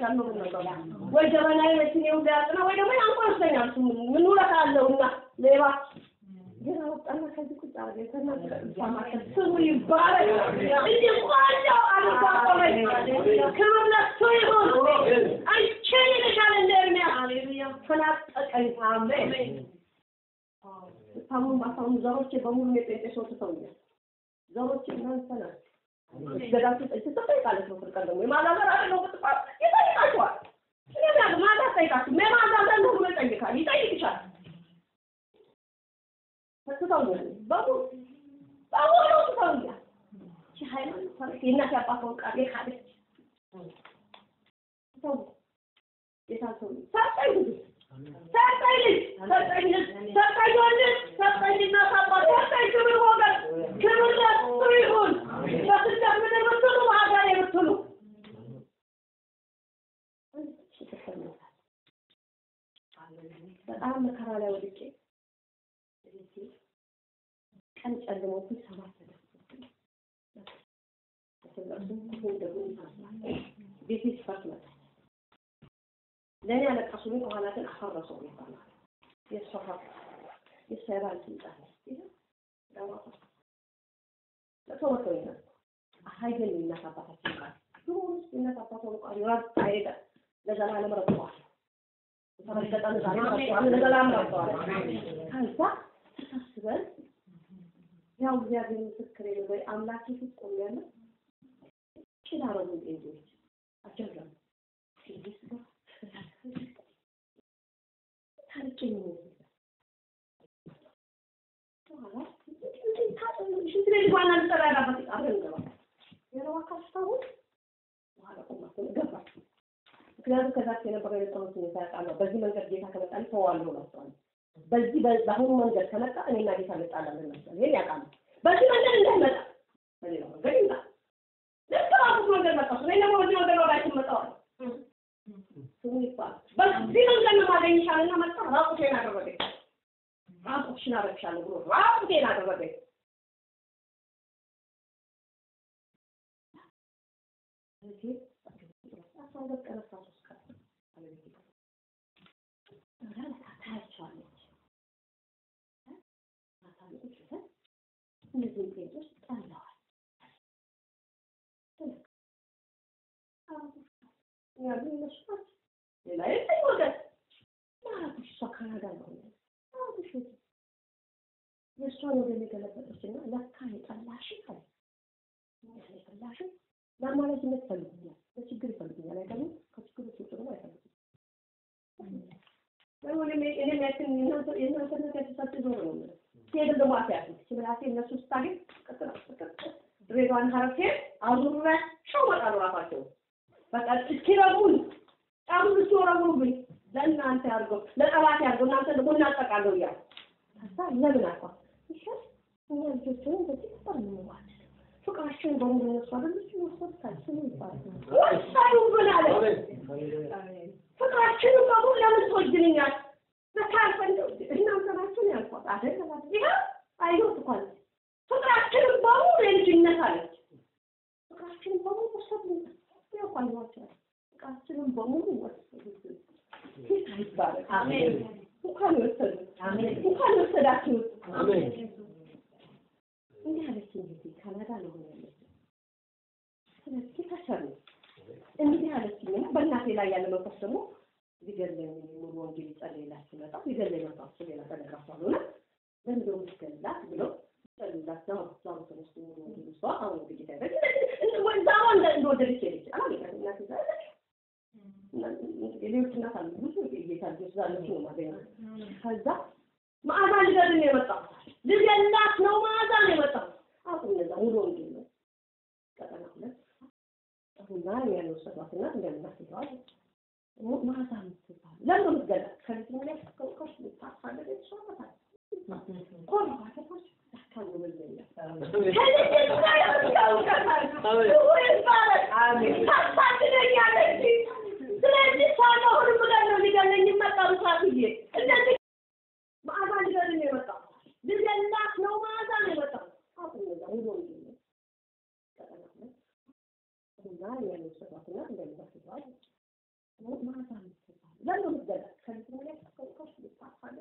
Speaker 1: ነው ነበር ወይ ጀበናዬ መኪኔ ሁሉ ያጥና ወይ ደግሞ ያንቆርሰኛል። እሱ ምን ምን ውለታ አለውና ሌባ ግን አወጣና ከዚህ ቁጭ አድርገ ከእናንተ ጋር ስሙ ይባረክ። እንዲህ ቆንጆ አድርጎ አቆመኝ። ክብር ለእሱ ይሁን። አንቺን ይልሻል እንደ ኤርምያስ ተናጠቀኝ። አሜን። ታሙን ባታሙ ዘሮቼ በሙሉ የጴንጤ ሰው ትተውኛል። ዘሮቼ እናንተ ናቸው። ገዳችሁ ጠይቅ ትጠይቃለች ነው ፍርቀን ደግሞ የማላዘር አለ ነው ብትባል ይጠይቃችኋል። ስለዚህ ያለ ማታ ጠይቃችሁ የማዛዘር ነው ብሎ ይጠይቃል ይጠይቅሻል። ትተውኛል በሙሉ በሙሉ ትተውኛል። ይቺ ሃይማኖት ማለት የእናት ያባተውን ቃል የካደች ተው ጌታ ሰው ሰጠኝ ብዙ ሰጠኝ ልጅ ሰጠኝ ልጅ ሰጠኝ ወንድ ሰጠኝ እናት አባት ሰጠኝ ክብር ሞገስ ክብር ለእሱ ይሁን። በስደት ምድር ብትሉ በሀገር ብትሉ በጣም መከራ ላይ ወድቄ ቀን ጨልሞብኝ ሰባት ቤቴ ስፋት መጣ። ለእኔ ያለቀሱልኝ ከኋላ ግን አፈረሰው ይባላል። የእሷ ሀብት የእሷ የባል ስልጣን ለሰው መተው ይላል አሳየን የእናት አባታችን ቃል ድሮውንስ የእናት አባቷን ቃል ረታ ሄደ ለዘላለም ረግጠዋል። የተረገጠን ዛሬ ረግጠዋል፣ ለዘላለም ረግጠዋል። ከዛ ተሳስበን ያው እግዚአብሔር ምስክሬ ነው ወይ አምላኬ ፊት ቆሜያለሁ። ኪዳረጉ ጴንጤዎች አጀምረን ታርቄ ነው ሽንት ቤት ዋና ልጠራ ያዳባት አብረን እንገባለን። የረዋ ካስታውስ በኋላ ቆማ ገባች። ምክንያቱም ከዛች የነበረው የነበሩት ሁኔታ ያውቃለሁ። በዚህ መንገድ ጌታ ከመጣልኝ ተዋለሁ እላቸዋለሁ። በዚህ በአሁኑ መንገድ ከመጣ እኔና ጌታ እንጣላለን እላቸዋለሁ። ይሄን ያውቃሉ። በዚህ መንገድ እንዳይመጣ በሌላ መንገድ ይምጣ። ልክ ባልኩት መንገድ መጣሁ። እኔ ደግሞ በዚህ መንገድ ወዳችን መጣዋል። ስሙ ይባላል። በዚህ መንገድ ነው ማገኝሻልና መጣ። ራቁቴን አደረገኝ። ራቁትሽን አደረግሻለሁ ብሎ ራቁቴን አደረገኝ። አስራ ሁለት ቀን አስራ ሶስት ቀን ታያቸዋለች። እነዚህን ጴንጤዎች ጠለዋል። ያሉ እነሱ ናቸው። ሌላ የለኝ ወገን ማራቶሽ እሷ ካናዳ ነው ማራቶሽ የእሷን ወገን የገለበጠችና ለካ የጠላሽ አለ የጠላሽ ለአማላጅነት ይፈልጉኛል፣ ለችግር ይፈልጉኛል። አይደለም ከችግር ውስጥ ደግሞ አይፈልጉም። እኔም ያችን የእናንተ ነገር ተሰጥ ዞር ነው የምለው ሲሄድም ደግሞ አትያት ችምላሴ እነሱ ስታገኝ ቅጥል ቅጥል ድሬዳዋን ሀረርቴ አዙሪያቸው እመጣለሁ እራሳቸው በቃ እስኪረጉኝ ጫሙን እስኪወረውሩብኝ ለእናንተ ያድርገው ለጠላት ያድርገው እናንተ ደግሞ እናጠቃለሁ እያሉ ከዛ ለምን አልኳት ይሻል እኛ ልጆችን በዚህ ነበር የምንዋደድ ፍቅራቸውን በሙሉ እነሱ አይደለች ወሰድታል ስሙ ይባላል ወሳዩ ምን አለ ፍቅራችንን በሙሉ ለምን ትወጅልኛል በካልፈን እናንተ ናችሁ ነው ያልኳት አይደለም ይሄ አይሁት እኮ አለች ፍቅራችንን በሙሉ የልጅነት አለች ፍቅራችንን በሙሉ ወሰዱኝ ያቋኟቸዋል ፍቅራችንን በሙሉ ወሰዱት ጌታ ይባረክ አሜን እንኳን ወሰዱ አሜን እንኳን ወሰዳችሁት አሜን እንዲህ አለች እንግዲህ ካናዳ ነው ሆነ ያለች ስለዚህ ታሰሩ እንዲህ አለችኝ እና በእናቴ ላይ ያለ መንፈስ ደግሞ ሊገለኝ ሙሉ ወንጌል ይጸልይላት ሲመጣ ሊገለኝ መንፈስ ሌላ ተነግራቷል ሆነ ለምንድነው የምትገላት ብለው ይጸልዩላት ዛው ዛው ተነስቶ ሙሉ ወንጌል እሷ አሁን እንግዲህ ታይበ ዛዋ እንደወደደች ሄደች አላገኛት እናቴ ዛለች ሌሎች እናት አሉ ብዙ ጌታ ልጆች ዛለች ነው ማገኘት ከዛ መዓዛ ልገድን ነው የመጣው ልገላት ነው መዓዛ ነው የመጣው አሁን እነዛ ሙሉ ወንጌል ነው ቀጠና ሁለት አሁንና ያን ወሰዷትና እንደምናስይዘዋል መዓዛ የምትባል ለምን የምትገላት ከዚህ ላይ ከውቀሽ ልታፋለች እሷ ናት ቆሎ ባተፋች ያካሉ መለኛ ስለዚህ ሳለ ሁሉም ጋር ነው ሊገለኝ ይመጣሉ ሳትዬ እንደዚህ መዓዛ ሊገለኝ ነው የመጣው ልገላት ነው መዓዛ ነው የመጣው አሁን እነዛ ሙሉ ወንጌል ነው ቀጠና ሁለት እና ያን ወሰዷትና እንደምናስይዘዋል ማታ ለምን ምትገዛ ከዚህ ላይ ከቆሽ ታፋለ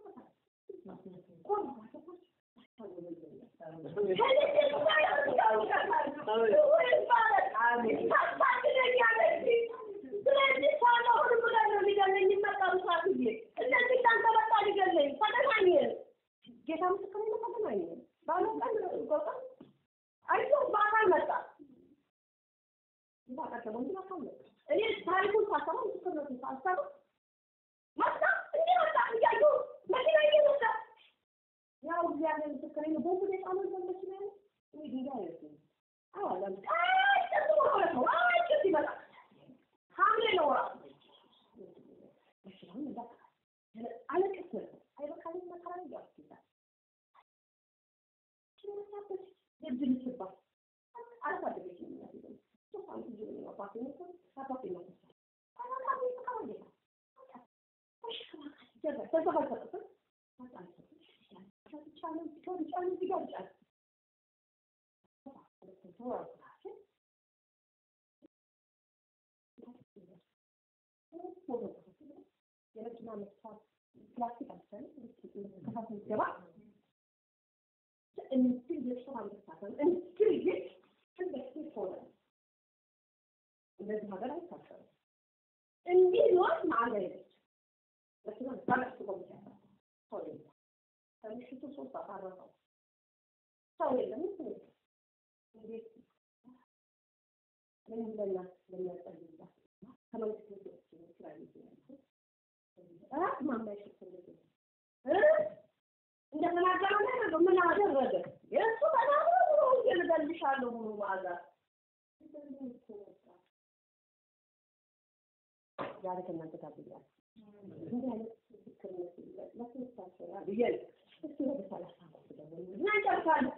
Speaker 1: ጌታ ምስክር ነው። ተገናኘ ባለ ቀን ጎጣ አይቶ በአካል መጣ ይባቃተው እንዴ አካል መጣ እኔ ታሪኩን ሳሰማ ምስክርነቱን ሳሰማ መጣ እንዴ መጣ እያዩ መኪና እየመጣ ያው እግዚአብሔር ምስክሬ ነው። ቦምብ ላይ ጣለው ዘንበች ነው እኔ ድንጋይ አይደለም አዋላም አይ ጥሩ ማለት ነው። አይ ጥሩ ይመጣ ሐምሌ ነው ወራ እሺ አሁን እንዳ አለቀስ ነው አይበቃኝ መከራ ነው ያስይዛል ስለዚህ የድል ይችላል አልፋደገች ነው የሚያስይዘው ሶስት ዓመት ልጅ ነው አባቴ ነው አባቴ ነው አባቴ ነው የመኪና መስፋት ፕላስቲክ አልሰን ከፋፍል ገባ እንትን የሰው አንደሳተን እንትን ይህ እንደዚህ ሆነ እንደዚህ ሀገር አይታሰብም እንዲህ ነው ማለት መኪና ባለሱ ቆምቻ ሰው የለም ከምሽቱ ሶስት ሰዓት አረፈው ሰው የለም ምን እንዴት ምን ለና ለሚያጸልይባት ከመንግስት ቤቶች ስራ ይችላል ራስ ማማይ ሽፍልግ እንደተናገረው ነገር ምን አደረገ? የእሱ ተናግሮ ብሎ እገልገልሻለሁ ብሎ ማዛ ዛሬ ከእናንተ ጋር ብያለሁ። እንዲህ አይነት ምስክርነት ለትምህርታቸው ያ ብዬ እስኪ ወደ ሰላሳ አምስት ደግሞ እና እንጨርሳለን።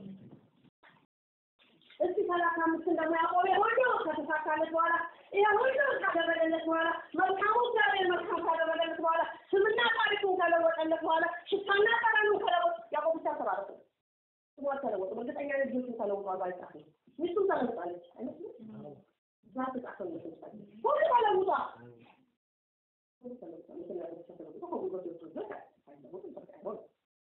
Speaker 1: እስኪ ሰላሳ አምስትን ደግሞ ያዕቆብ ሁሉ ከተሳካለት በኋላ ይሄ ሁሉ ካደረገለት በኋላ መልካሙ እግዚአብሔር መልካም ካደረገለት በኋላ ስምና ታሪኩን ከለወጠለት በኋላ ሽታና ጠረኑን ከለወጥ ያዕቆብ ብቻ ተባረከ። ስሙ አልተለወጠም። እርግጠኛ ነኝ ልጆቹን ተለውጧል። ባይጻፍም ሚስቱም ተለውጣለች አይመስልም? እዛ ተጻፈው ይመስላል። ሁሉ ተለውጧል። ሁሉ ተለውጧል። ምክንያቱም ብቻ ተለውጦ ከጉልበት ወጥቶ ዘጋ አይለወጥም። በቃ አይሆንም።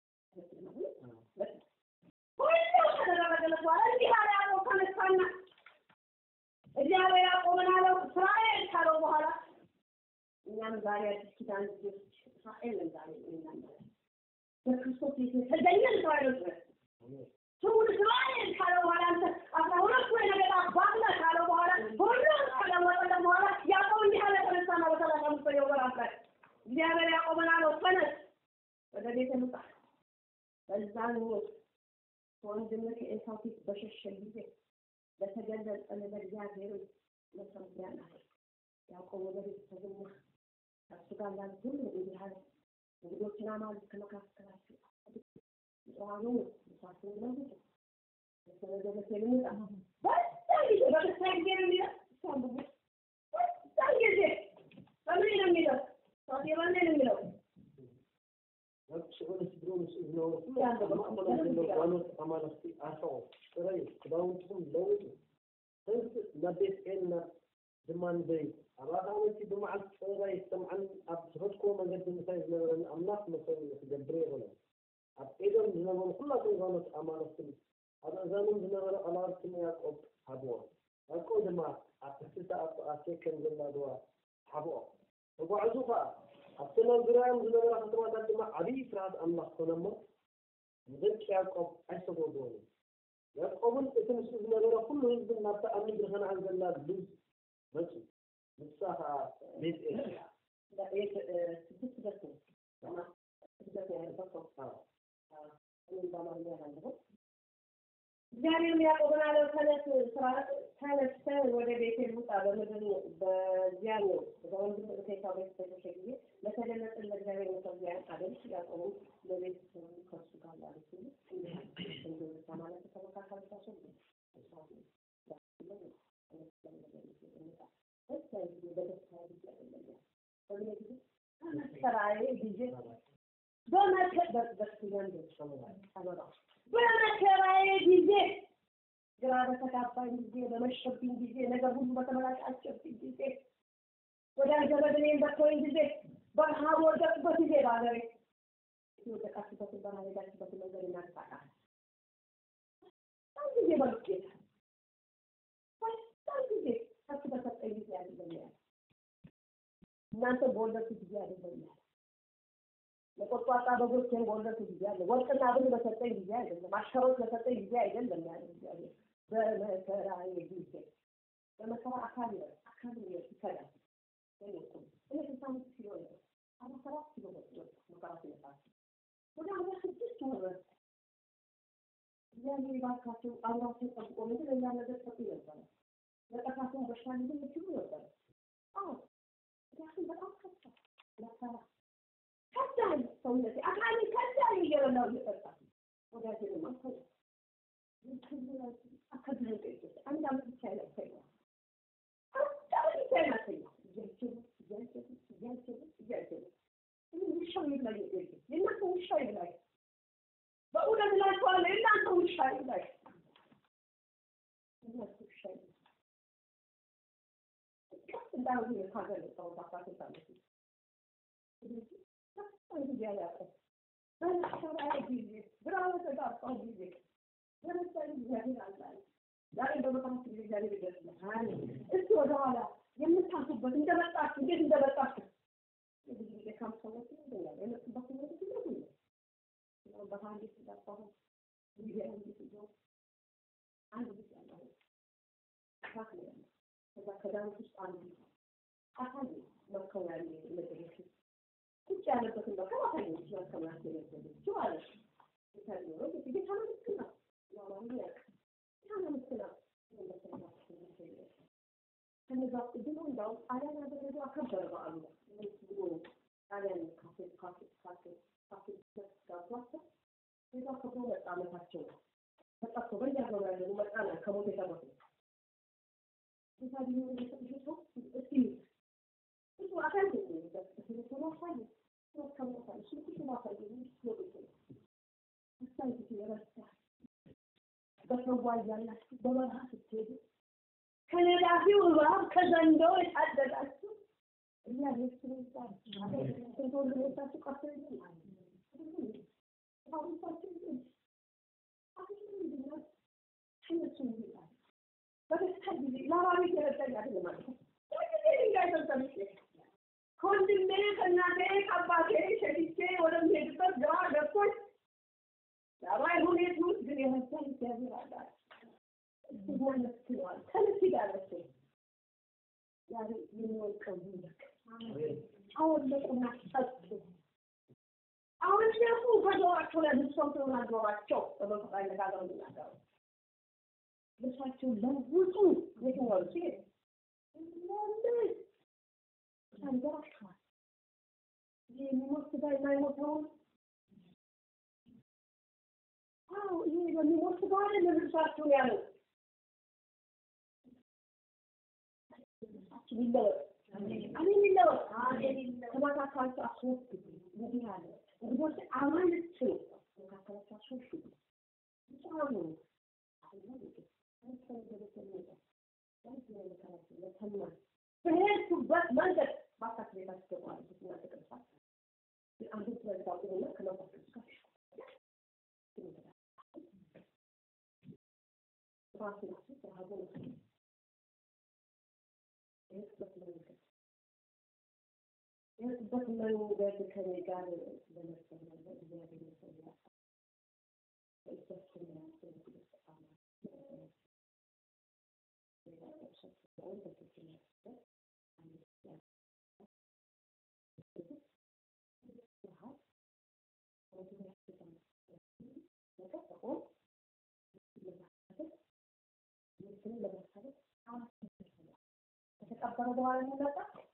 Speaker 1: ሁሉ ከተደረገለት በኋላ እንዲህ አለ ያዕቆብ ተነሳና እግዚአብሔር ያዕቆብን አለው እስራኤል ካለው በኋላ እኛም ዛሬ አዲስ ኪዳን ልጆች እስራኤልን ዛሬ እኛም በክርስቶስ የተገኘን እስራኤሎች ነን። ስሙን እስራኤል ካለው በኋላ አንተ አስራ ሁለቱ የነገድ አባት ነህ ካለው በኋላ ሁሉም ከለወጠለት በኋላ ያዕቆብ እንዲህ አለ ተነሳና በሰላሳ አምስተኛው ወራት ላይ እግዚአብሔር ያዕቆብን አለው ተነስ ወደ ቤተ ውጣ በዛን ወቅት ከወንድምህ ከዔሳው ፊት በሸሸ ጊዜ ለተገለጸልህ ለእግዚአብሔር መሰዊያን አድርግ። ያዕቆብ ወደ ቤት ተገኘ። ከእሱ ጋር ላሉት ሁሉ እንዲህ አለ፣ እንግዶችን አማልክት ከመካከላችሁ ጽዋኑ ምሳትን ለውጡ በተለገበት የሚወጣ በዛን ጊዜ በክርስቲያን ጊዜ ነው የሚለው እሷን ብቡ በዛን ጊዜ በምን ነው የሚለው ሳቴ በምን ነው የሚለው
Speaker 2: ሽዑንስ ብሮንስ ዝነበሩ ኩሉ ማእከሎም ዘለዉ ጓኖት ኣማለኽቲ ኣርፈቑ ጥረዩ ክዳውንትኩም ለውጡ ህዝቢ ናብ ቤት ኤል ናብ ድማ ንበይ ኣብ ኣኻመንቲ ብመዓልቲ ፅራይ ሰምዓን ኣብ ዝኸድክዎ መንገዲ ምሳይ ዝነበረኒ ኣምላኽ መሰሉ ክገብረ ይኽእለን ኣብ ኤዶም ዝነበሩ ኩላቶም ጓኖት ኣማለኽትን ኣብ እዛኖም ዝነበረ ቀላውትን ያዕቆብ ሃብዎ ያዕቆብ ድማ ኣብ ትሕቲታ ኣብ ሴከም ዘላ ድዋ ሓብኦ ተጓዕዙ ከዓ ኣብቲ ናብ ዙርያኦም ዝነበራ ከተማታት ድማ ዓብዪ ስርዓት ኣምላኽ ኮነ እሞ ንደቂ ያዕቆብ ኣይሰጎጎኑ ያዕቆብን እቲ ምስኡ ዝነበረ ኩሉ ህዝብን ናብታ ኣብ ምድሪ ከነዓን ዘላ ልዝ መፁ ንሳ ከዓ ቤት ኤል
Speaker 1: ስድስት ደርስ ነው ስድስት ያለበት ሰው እኔም በአማርኛ ያላለሁ እግዚአብሔርም ያዕቆብን አለው ተነስ ስራ ተነስተህ ወደ ቤቴል ውጣ በምድር በዚያ ነው በወንድም ከዔሳው ቤት በሸሸ ጊዜ ለተገለጸለት ለእግዚአብሔር መሰዊያን አድርግ ያዕቆብም ለቤት ከእሱ ጋር ላሉት ሁሉ እንዲህ አለ እንደዛ ማለት ተመካከሉባቸው በመከራዬ ጊዜ በመከራዬ ጊዜ ግራ በተጋባኝ ጊዜ በመሸብኝ ጊዜ ነገር ሁሉ በተመላሻቸብኝ ጊዜ ወዳጅ ዘመድ እኔን በተወኝ ጊዜ በረሃ በወደቅበት ጊዜ በሀገሬ የወደቃችበትን በረሃ ሄዳችበትን መንገድ እናንሳቃል በጣም ጊዜ በሉት ጌታ በጣም ጊዜ ከሱ በሰጠኝ ጊዜ አይደለም ያለ እናንተ በወለድኩ ጊዜ አይደለም ያለ ለቆጥቋጣ በጎቼን በወለድኩ ጊዜ አለ ወርቅና ብር በሰጠኝ ጊዜ አይደለም አሽከሮች በሰጠኝ ጊዜ አይደለም ያለ እግዚአብሔር በመከራዬ ጊዜ በመከራ አካል አካል ይከዳል እኔ ስልሳ አምስት ኪሎ ነበር አርባ ሰባት ኪሎ ነበር መከራ ሲመጣ ወደ አርባ ስድስት ወረደ እግዚአብሔር ባካቸው አብራቸው ጠብቆ ምንድን ሌላ ነገር ሰጡ ነበረ ለጠፋቸውን በሽታ ሊሆን ይችሉ ነበረ አዎ ምክንያቱም በጣም ከፋ መከራ ከዳኝ ሰውነቴ አካሌ ከዳኝ እየበላሁ እየጠጣ ወዳጄን ማሰለ አከብረን ጠይቄ አንድ አመት ብቻ ይለፈኝ አንድ አመት ብቻ ይለፈኝ እያጀቡ እያጀቡ እያጀቡ እያጀቡ ውሻው ይብላኝ የእናንተ ውሻ ይብላኝ በእውነት እላችኋለሁ የእናንተ ውሻ ይብላኝ የእናንተ ውሻ ይብላኝ ቀስ እንዳሉ የካገር ሰው አስራ ስልት ዓመት ስለዚህ በጣም ጊዜ አያውቅም በመከራዬ ጊዜ ግራ በተጋባሁ ጊዜ ለምሳሌ እግዚአብሔር አላለ ዛሬ በመካከል ጊዜ እግዚአብሔር ይገጥማል እስቲ ወደኋላ የምታልፉበት እንደመጣችሁ እንዴት እንደመጣችሁ ብዙ ጊዜ ካም ሰዎች ይገኛል የመጡበት ነገር ይገኛል ነው በሃንዲ ሲዳፋሁ ጊዜ አንድ ሲዞ አንድ ብቻ ነው አካል ነው ከዛ ከዳዊት ውስጥ አንዱ አካል መከው ያለ ነገሮች ቁጭ ያለበትን በቃ አሳየች መከማት የነበረች ማለት ነው የታየው ጌታ ምስክር ነው ያማሩ ያቅ ጌታ ምስክር ነው ከነዛ ድሮ እንዳውም ጣሊያን ያደረገው አከበረ በዓሉ ብሎ ጣሊያን ካፌ ካፌ ካፌ ካፌ ጋብቷቸው ከዛ ከብሮ መጣ ዓመታቸው ነው ተጠርቶ በየሀገሩ ያለኑ መጣ ነው ከሞት የተረፉ ጌታ ቢሆን የሰጥሽ ሰው እስቲ እሱ አካል ቴሌፎን አሳየ ከሞታል ስልኩሽ ማሳየ ሎቤት ነው አሳይት የረሳ በሰዋ እያላችሁ በበረሃ ስትሄዱ ከነዳፊው እባብ ከዘንዶው የታደጋችሁ እግዚአብሔር ስለ ይባል ስንት ወንድሞቻችሁ ቀርቶ ይላል አሁንሳችሁ ይል አሁን ምንድነው እነሱ ይላል በደስታ ጊዜ ለባቤት የረዳኝ አይደለም ማለት ነው ጊዜ ድንጋይ ሰልሰልቼ ከወንድሜ ከእናቴ ከአባቴ ሸሽቼ ወደምሄድበት ግራ ገብቶኝ ዳባይ ሁኔት ውስጥ ግን የመሰል እግዚአብሔር አላል ይመስለዋል ከልክ ጋረች ዛሬ የሚወልቀው ይልቅ አወለቁና ጠጡ አወለቁ ከጆሯቸው ላይ ልብሶም ተናገሯቸው በመፈጣ ነጋገሩ ይናገሩ ልብሳቸውን ለውጡ የትኛው ሲ ለምን ተንገራችኋል ይህ የሚሞት ስጋ የማይሞተውን አዎ ይሄ በሚሞት ስጋ አይደለም ልብሳችሁን ያለው ልብሳችን ይለወጥ አሜን ይለወጥ ከመካከላችሁ አስወግዱ እንዲህ አለ እንግዶች አማልክት ነው መካከላችሁ አስወግዱ ጻኑ በሄድኩበት መንገድ ባካት ቤት አስገባለሁ እና ተቀምጣ አንዱ ስለዛው እና ከመንፈስ ቅዱስ ጋር ራሱ ራሱ ተሃቦ ነው የሄድኩበት መንገድ የሄድኩበት መንገድ ከኔ ጋር ለመሰለኝ እግዚአብሔር ይመስገን በእጃችን ያስገድል ከተቀበረ በኋላ የሚመጣ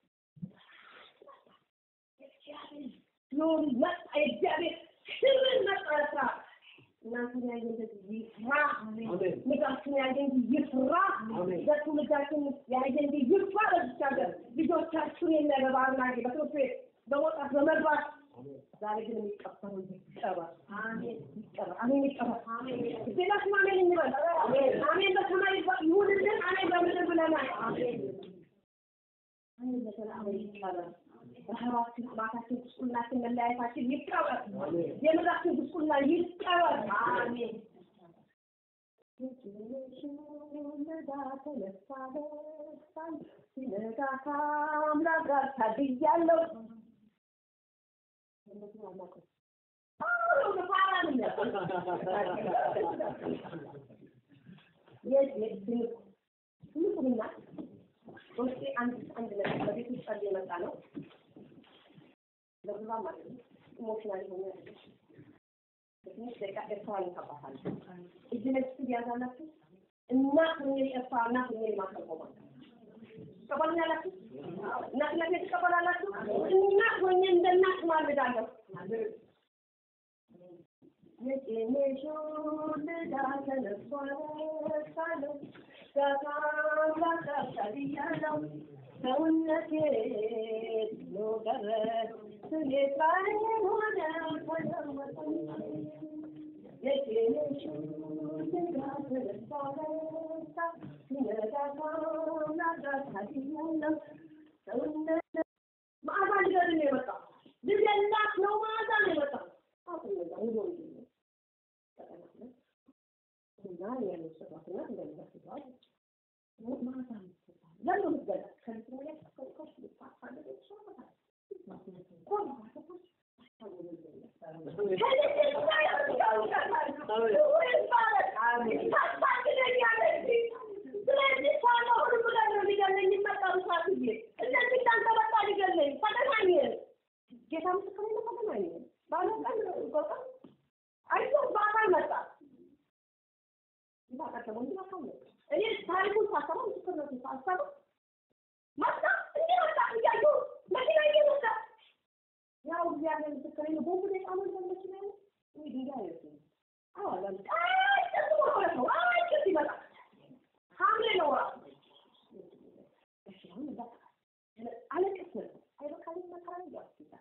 Speaker 1: ኖር መጣ የእግዚአብሔር ክብር መጣ ለስራ እናንተን ያየ እንደዚህ ይፍራ ልጃችን ያየ እንዲህ ይፍራ በትውልዳችን ያየ እንዲህ ይፍራ በዚች ሀገር ልጆቻችሁን የሚያገባ አርናጌ በትምህርት ቤት በመውጣት በመግባት ዛሬ ግን የሚቀበሩ ይቀበር ይቀበር አሜን ይቀበር ሌላችን አሜን እንበል አሜን በሰማይ ይሁንልን አሜን በምድር ብለናል አንድነትን አሁን ይቀበር። ረሃባችን፣ ጥማታችን፣ ጉስቁልናችን፣ መለያየታችን ይቀበር። የምድራችን ጉስቁልና ይቀበር። አሜን። ሲነጋ ከአምላክ ጋር ታድያለሁ። ትንቁና ውስጤ አንድ አንድ ነገር በቤት ውስጥ ጸልዬ የመጣ ነው። ለብዙ ማለት ነው ኢሞሽናል የሆነ በትንሽ ደቂቃ ኤርትራን ይከባታል። እጅ ለእጅ ትያዛላችሁ። እናት ሆኜ ኤርትራ እናት ሆኜ ማስረቆማ ትቀበሉኛላችሁ? እናትነት ትቀበላላችሁ? እናት ሆኜ እንደ እናት ማልዳለሁ። የጤኔሾ ልዳ ተነሷል ሳለው ተካምራታታልያለው ሰውነቴ ነው ቀረ ስሜት ላይ ሆነ ተለወጠ የጤኔሾ ልዳ ተነሷል ሲነጋ ካምራታታልያለው ሰውነቴ መዓዛ ሊገድ ነው የመጣው ልጅ እናት ነው መዓዛ ነው የመጣው አሁን ነው ሙሉ ተቀናለ እና ያለው ሰራተኛ እንደሚመስለው ማታ ለምን ምትገዛ ከዚህ ላይ ከቆሽ ልታፋለ ይችላል ቆም ጌታ ምስክር ነው ፈተናኝ ባለቀን ቆጣ አይቶ በአካል መጣ ይባቃቸው እንዴ አካል መጣ እኔ ታሪኩን ሳሰማው ምስክርነቱን ሳሰማው መጣ እንዴ መጣ እያዩ መኪና እየመጣ ያው እግዚአብሔር ምስክር ነው ቦምብ ላይ ጣመን መኪና ነው ወይ ድንጋይ ነው አዎ አላም አይ ተስሞ ነው አይ ከዚህ ይመጣ ሐምሌ ነው ራሱ እሺ አሁን በቃ አለቀስ ነበር አይበቃልም መከራ ነው ያስይዛል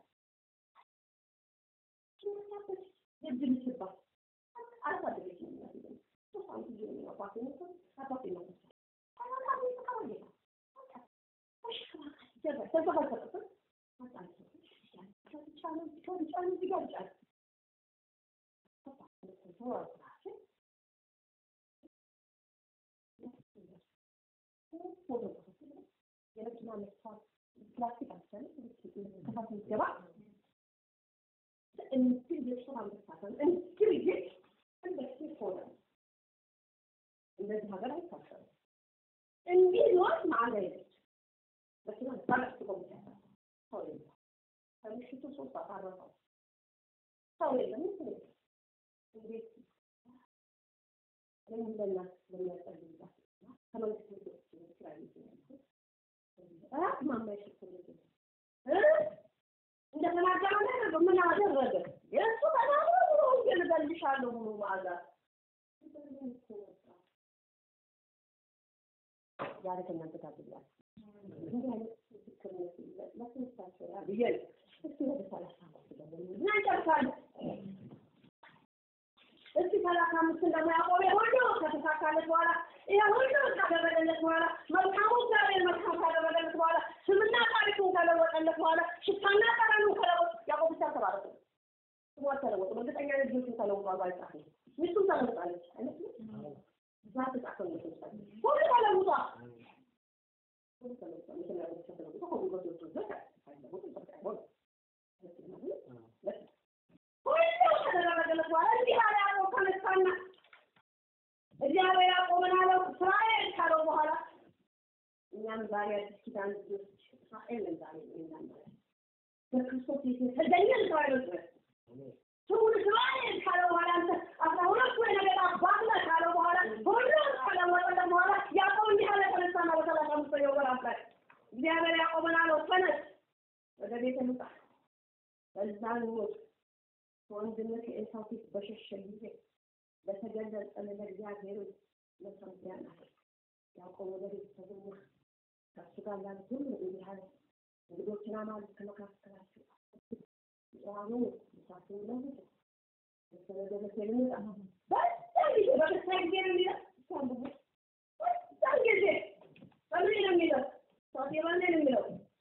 Speaker 1: የእድል ስባ አሳደገች ሶስት ዓመት ጊዜ ነው አባቴ ነው አባቴ ነው የመኪና መስፋት ፕላስቲክ አሰለ ከፋት ገባ እንትን ቤተሰብ አልተሳተም እንትን ይህ እንደዚህ ሆነ። እንደዚህ ሀገር አይታሰብም። እንዲህ ኖት ማለት የለች መኪና ባለስ ቆም ሰው የለም። ከምሽቱ ሶስት ሰዓት አረፈው ሰው የለም። እንትን የለም። እንዴት ለምን ለእናት ለሚያስጠልባት ከመንግስት ቤቶች ስራ ቤት ነው ራት ማማ ይሸፍንልኝ እንደተናገረ ነገር ምን አደረገ? የእሱ ተናግሮ ብሎ ወንጌል እገልሻለሁ ብሎ ማዕዛ ዛሬ ከእናንተ ጋር ብያለሁ። እንዲህ አይነት ምስክርነት ለትምህርታቸው ያ ብዬ ነው። እስኪ ወደ ሰላሳ አምስት ደግሞ እና እንጨርሳለን። እስኪ ሰላሳ አምስትን ደግሞ ያዕቆብ ሁሉ ከተሳካለት በኋላ ይሄ ሁሉ ካደረገለት በኋላ መልካሙ እግዚአብሔር መልካም ካደረገለት በኋላ ስምና ታሪኩን ከለወጠለት በኋላ ሽታና ጠረኑን ከለወጥ ያዕቆብ ብቻ ተባረከ። ስሙ አልተለወጠም። እርግጠኛ ነኝ ልጆቹን ተለውጧል ባይጻፍም ሚስቱም ተለውጣለች አይመስልም? እዛ ተጻፈው ይመስላል። ሁሉ ተለውጧል። ሁሉ ተለውጧል። ምክንያቱም ብቻ ተለውጦ ሁሉ በቶቹ ዘካ አይለወጥም። በቃ አይሆንም። ሁሉ ከተደረገለት በኋላ እንዲህ አለ ያዕቆብ ተነሳና እግዚአብሔር ያዕቆብን አለው እስራኤል ካለው በኋላ እኛም ዛሬ አዲስ ኪዳን ልጆች እስራኤልን ዛሬ እኛም ማለት በክርስቶስ የተገኘን እስራኤሎች ነን። ስሙን እስራኤል ካለው በኋላ አንተ አስራ ሁለቱ የነገድ አባት ነህ ካለው በኋላ ሁሉም ከለወጠለት በኋላ ያዕቆብ እንዲህ አለ ተነሳና በሰላሳ አምስተኛው ወር አስራ እግዚአብሔር ያዕቆብን አለው ተነስ ወደ ቤተ ልውጣ በዛን ወቅት ከወንድምህ ከዔሳው ፊት በሸሸ ጊዜ በተገለጸልህ ለእግዚአብሔር መስዋዕት ናት። ያዕቆብ ወደ ቤተሰቡ ከእሱ ጋር ላሉት ሁሉ እንዲህ አለ፣ እንግዶችን አማልክት ከመካከላችሁ ጽዋኑ ምሳትን ለውጡ በተለገበት ልምጣ በዛን ጊዜ በክርስቲያን ጊዜ ነው የሚለው በዛን ጊዜ በምን ነው የሚለው ሰው በምን ነው የሚለው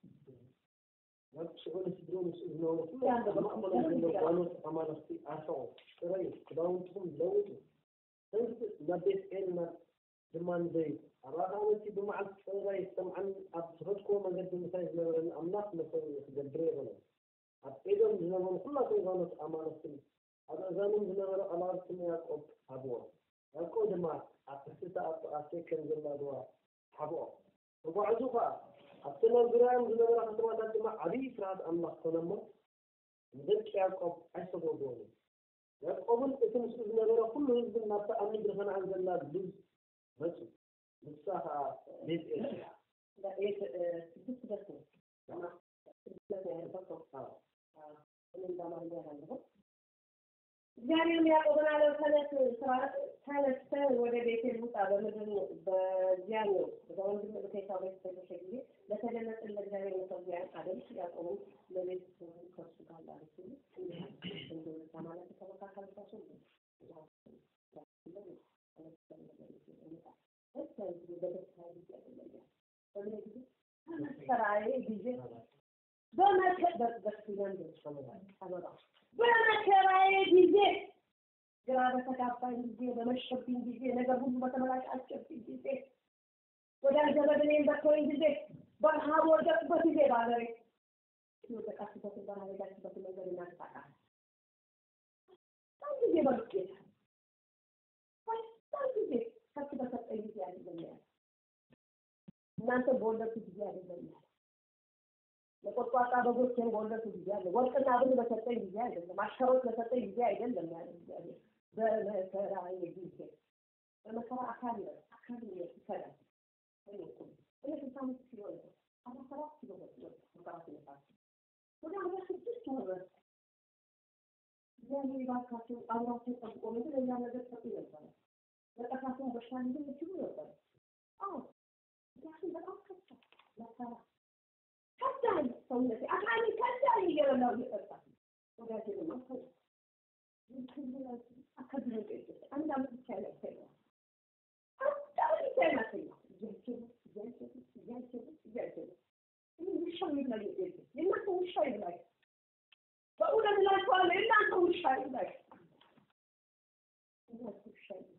Speaker 2: ምስ ዝነበሩ ኩሉ ማእመሎም ዘሎ ጓኖት ኣማለኽቲ ኣርፈቑ ፅረዩ ክዳውንትኩም ለውጡ ህዝቢ ናብ ቤት ኤልና ድማ ንዘይ ኣብ ኣኻመንቲ ብመዓልቲ ፅራይ ሰምዓን ኣብ ዝፈትክዎ መንገዲ ምሳይ ዝነበረኒ ኣምላኽ መሰብ ክገብረ የበሎም ኣብ ኤዶም ዝነበሩ ኩላቶም ጓኖት ኣማለኽትን ኣብ እዛኖም ዝነበረ ቀላውቲ ያዕቆብ ሃብዎ ያዕቆብ ድማ ኣብ ትሕቲ ኣሴከን ዘላ ሩባ ሓብኦ ተጓዕዙ ከዓ ኣብቲ ናብ ዙርያኦም ዝነበረ ከተማታት ድማ ዓብዪ ፍርሃት ኣምላኽ ኮነሞ ንደቂ ያዕቆብ ኣይሰጎግዎምን ያዕቆብን እቲ ምስኡ ዝነበረ ኩሉ ህዝብን ናብታ ኣብ ምድሪ ከነዓን ዘላ ልዝ መፁ ንሳ ከዓ ቤት ኤል
Speaker 1: ስድስት ደርሶ እግዚአብሔርም ያዕቆብን አለው ተነስ ተነስተህ ወደ ቤቴል ውጣ በምድር በዚያ ነው በወንድም በኬሳው ቤት በተሸ ጊዜ ለተገለጠን ለእግዚአብሔር መሰዊያን አደምስ ያዕቆብም ለቤት ከሱ ጋር ላሉት ማለት ተመካከልባቸው በመከራዬ ጊዜ በመከራዬ ጊዜ ግራ በተጋባኝ ጊዜ በመሸብኝ ጊዜ ነገር ሁሉ በተመላሻሸብኝ ጊዜ ወዳጅ ዘመድ እኔን በተወኝ ጊዜ በረሃብ ወደቅበት ጊዜ ባገሬ የወደቃችበትን በረሃብ የሄዳችበትን መንገድ እናስታቃ በጣም ጊዜ በሉት ጌታ በጣም ጊዜ ከፍ በሰጠኝ ጊዜ አይደለም እናንተ በወለድኩ ጊዜ አይደለም ለቆጥቋጣ በጎችን በወለድኩ ጊዜ አለ ወርቅና ብር በሰጠኝ ጊዜ አይደለም አሸሮች በሰጠኝ ጊዜ አይደለም ያለ እግዚአብሔር በመከራዬ ጊዜ በመከራ አካል ነው አካል ነው ይከላል እኔ ስልሳ አምስት ኪሎ ነበር አስራ ሰባት ኪሎ ነበር መከራ ሲነሳ ወደ አርባ ስድስት ወረድ እግዚአብሔር ባካቸው አብራቸው ጠብቆ ምድር ሌላ ነገር ሰጡ ነበረ ለጠፋቸውን በሽታ ሊሆን ይችሉ ነበር አዎ ምክንያቱም በጣም ከፋ መከራ ከዳኝ ሰውነቴ አካሌ ከዳኝ እየበላሁ እየጠጣ ወዳጄ ደግሞ አከብረ አንድ አመት ብቻ ያሰኛ አንድ አመት ብቻ ያሰኛ እያቸሉ እያቸሉ እያቸሉ እያቸሉ ውሻ ይብላኝ የእናንተ ውሻ ይብላኝ በእውነት እላችኋለሁ የእናንተ ውሻ ይብላኝ እናንተ ውሻ ይብላኝ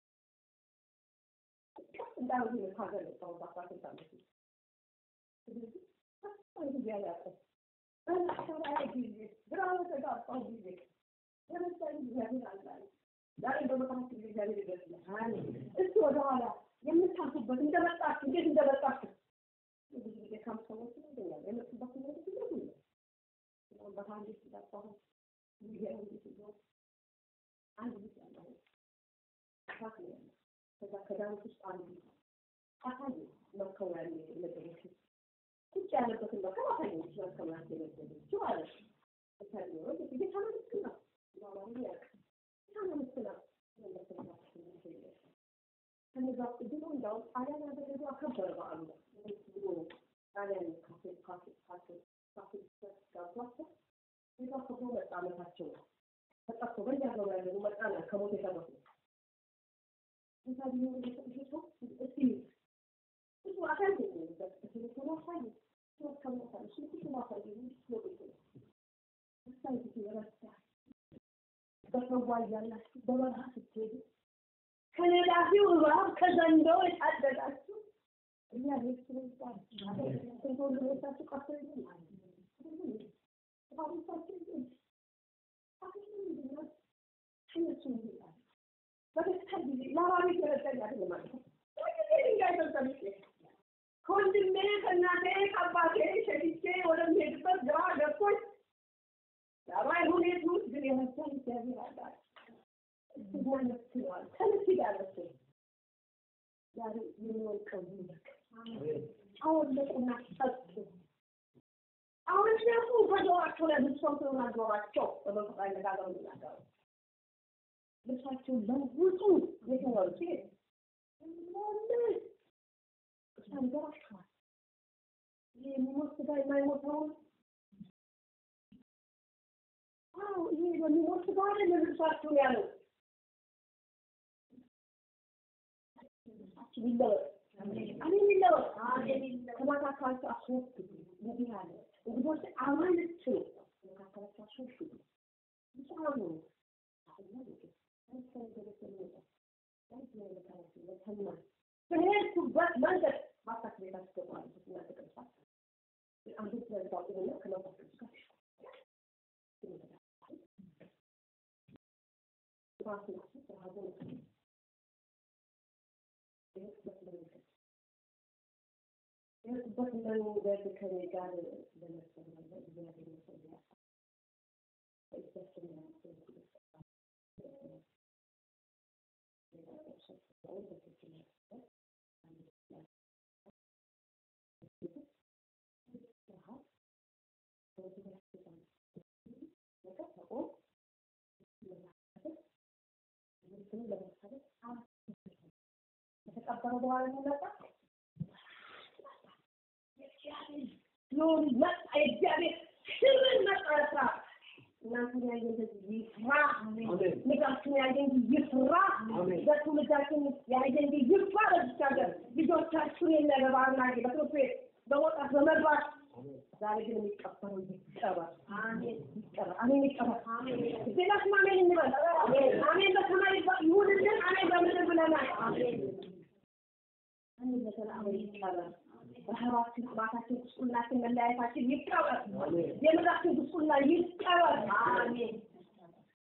Speaker 1: ቀስ እንዳሉ ሀገር ሰው በአስራ ስንት አመት ስለዚህ ጊዜ አያውቅም በመከራዬ ጊዜ ግራ በተጋባሁ ጊዜ ለምሳሌ እግዚአብሔር አላለ ዛሬ በመካከል እግዚአብሔር ይደርስልሃል እስቲ ወደኋላ የምታልፉበት እንደመጣችሁ እንዴት እንደመጣችሁ ብዙ ጊዜ ካም ሰዎች ይገኛል የመጡበት ነገር ብዙ ነው በአንድ ሲዳባሁ ጊዜ አንድ ሲዞ አንድ ልጅ ያለው አፋት ነው ያለው ከዛ ከዳዊት ውስጥ አንዱ አሳየ መከው ያለ ነገሮች ቁጭ ያለበትን መከራ አሳየች መከማት የነበረችው ማለት ነው ታዲያ ጌታ መንግስት ነው ማማሩ ያውቅ ጌታ መንግስት ነው ከነዛ ድሮ እንዳውም ጣሊያን ያደረገው አከበረ በዓሉ ብሎ ጣሊያን ካፌ ካፌ ካፌ ካፌ ጋብዟቸው ጌታ ከብሮ መጣ አመታቸው ነው ተጠርቶ በየሀገሩ ያለኑ መጣና ከሞት የተረፉ ጌታ ቢሆን ጌታ እስቲ ብዙ አካል የሚሆንበት ቴሌፎን አሳየ ከሞታል እሱ ብዙ ማሳየ ነው እሳይ ጊዜ ረሳ በሰዋ እያላችሁ በበረሃ ስትሄዱ ከነዳፊው እባብ ከዘንዶው የታደጋችሁ እግዚአብሔር ስለሚባል ስንት ወንድሞቻችሁ ቀርቶ በደስታ ጊዜ ለባቤ ተረዳኝ አይደለም ማለት ነው ድንጋይ ተንጠልጬ ከወንድሜ ከእናቴ ከአባቴ ሸሽቼ ወደምሄድበት ግራ ገብቶኝ ዳባይ ሁኔት ውስጥ ግን የመሰል እግዚአብሔር አላል ይመስለዋል ከልክ ዳረስ ዛሬ የሚወልቀው ይልቅ አወለቁና ሰጡ አሁን እነሱ በጆሯቸው ላይ ልብሰው ተናገሯቸው በመንፈቅ አነጋገሩ ይናገሩ ልብሳቸውን ለውጡ የትኛው ሴት ሞልስ ተንገራችኋል የሚሞት ስጋ የማይሞተውን አዎ ይሄ በሚሞት ስጋ አይደለም ልብሳችሁን ያለው ልብሳችን ይለወጥ አሜን ይለወጥ ከማታካቸው አስወግዱ እንዲህ አለ እንግዶች አማልክት በሄድኩበት መንገድ ከኔ ጋር ለመሰለህ እግዚአብሔር ይመስገን። በእጃችን ያለው ከተቀበረ በኋላ የሚመጣ ሎን መጣ የእግዚአብሔር ክብር መጣ ስራ እናንተን ያየ እንደዚህ ይፍራ ምድራችን ያየ እንጂ ይፍራ በትውልዳችን ያየ እንጂ ይፍራ በዚች ሀገር ልጆቻችሁን የሚያገባና በትምህርት ቤት በመውጣት በመግባት ዛሬ ግን የሚቀበረው ይቀበር ይቀበር አሜን ይቀበር ዜናችን አሜን እንበል አሜን በሰማይ ይሁንልን አሜን በምድር ብለናል አሜን በሰላም ይቀበር ረሃባችን ጥማታችን ጉስቁልናችን መለያየታችን ይቀበር የምድራችን ጉስቁልና ይቀበር አሜን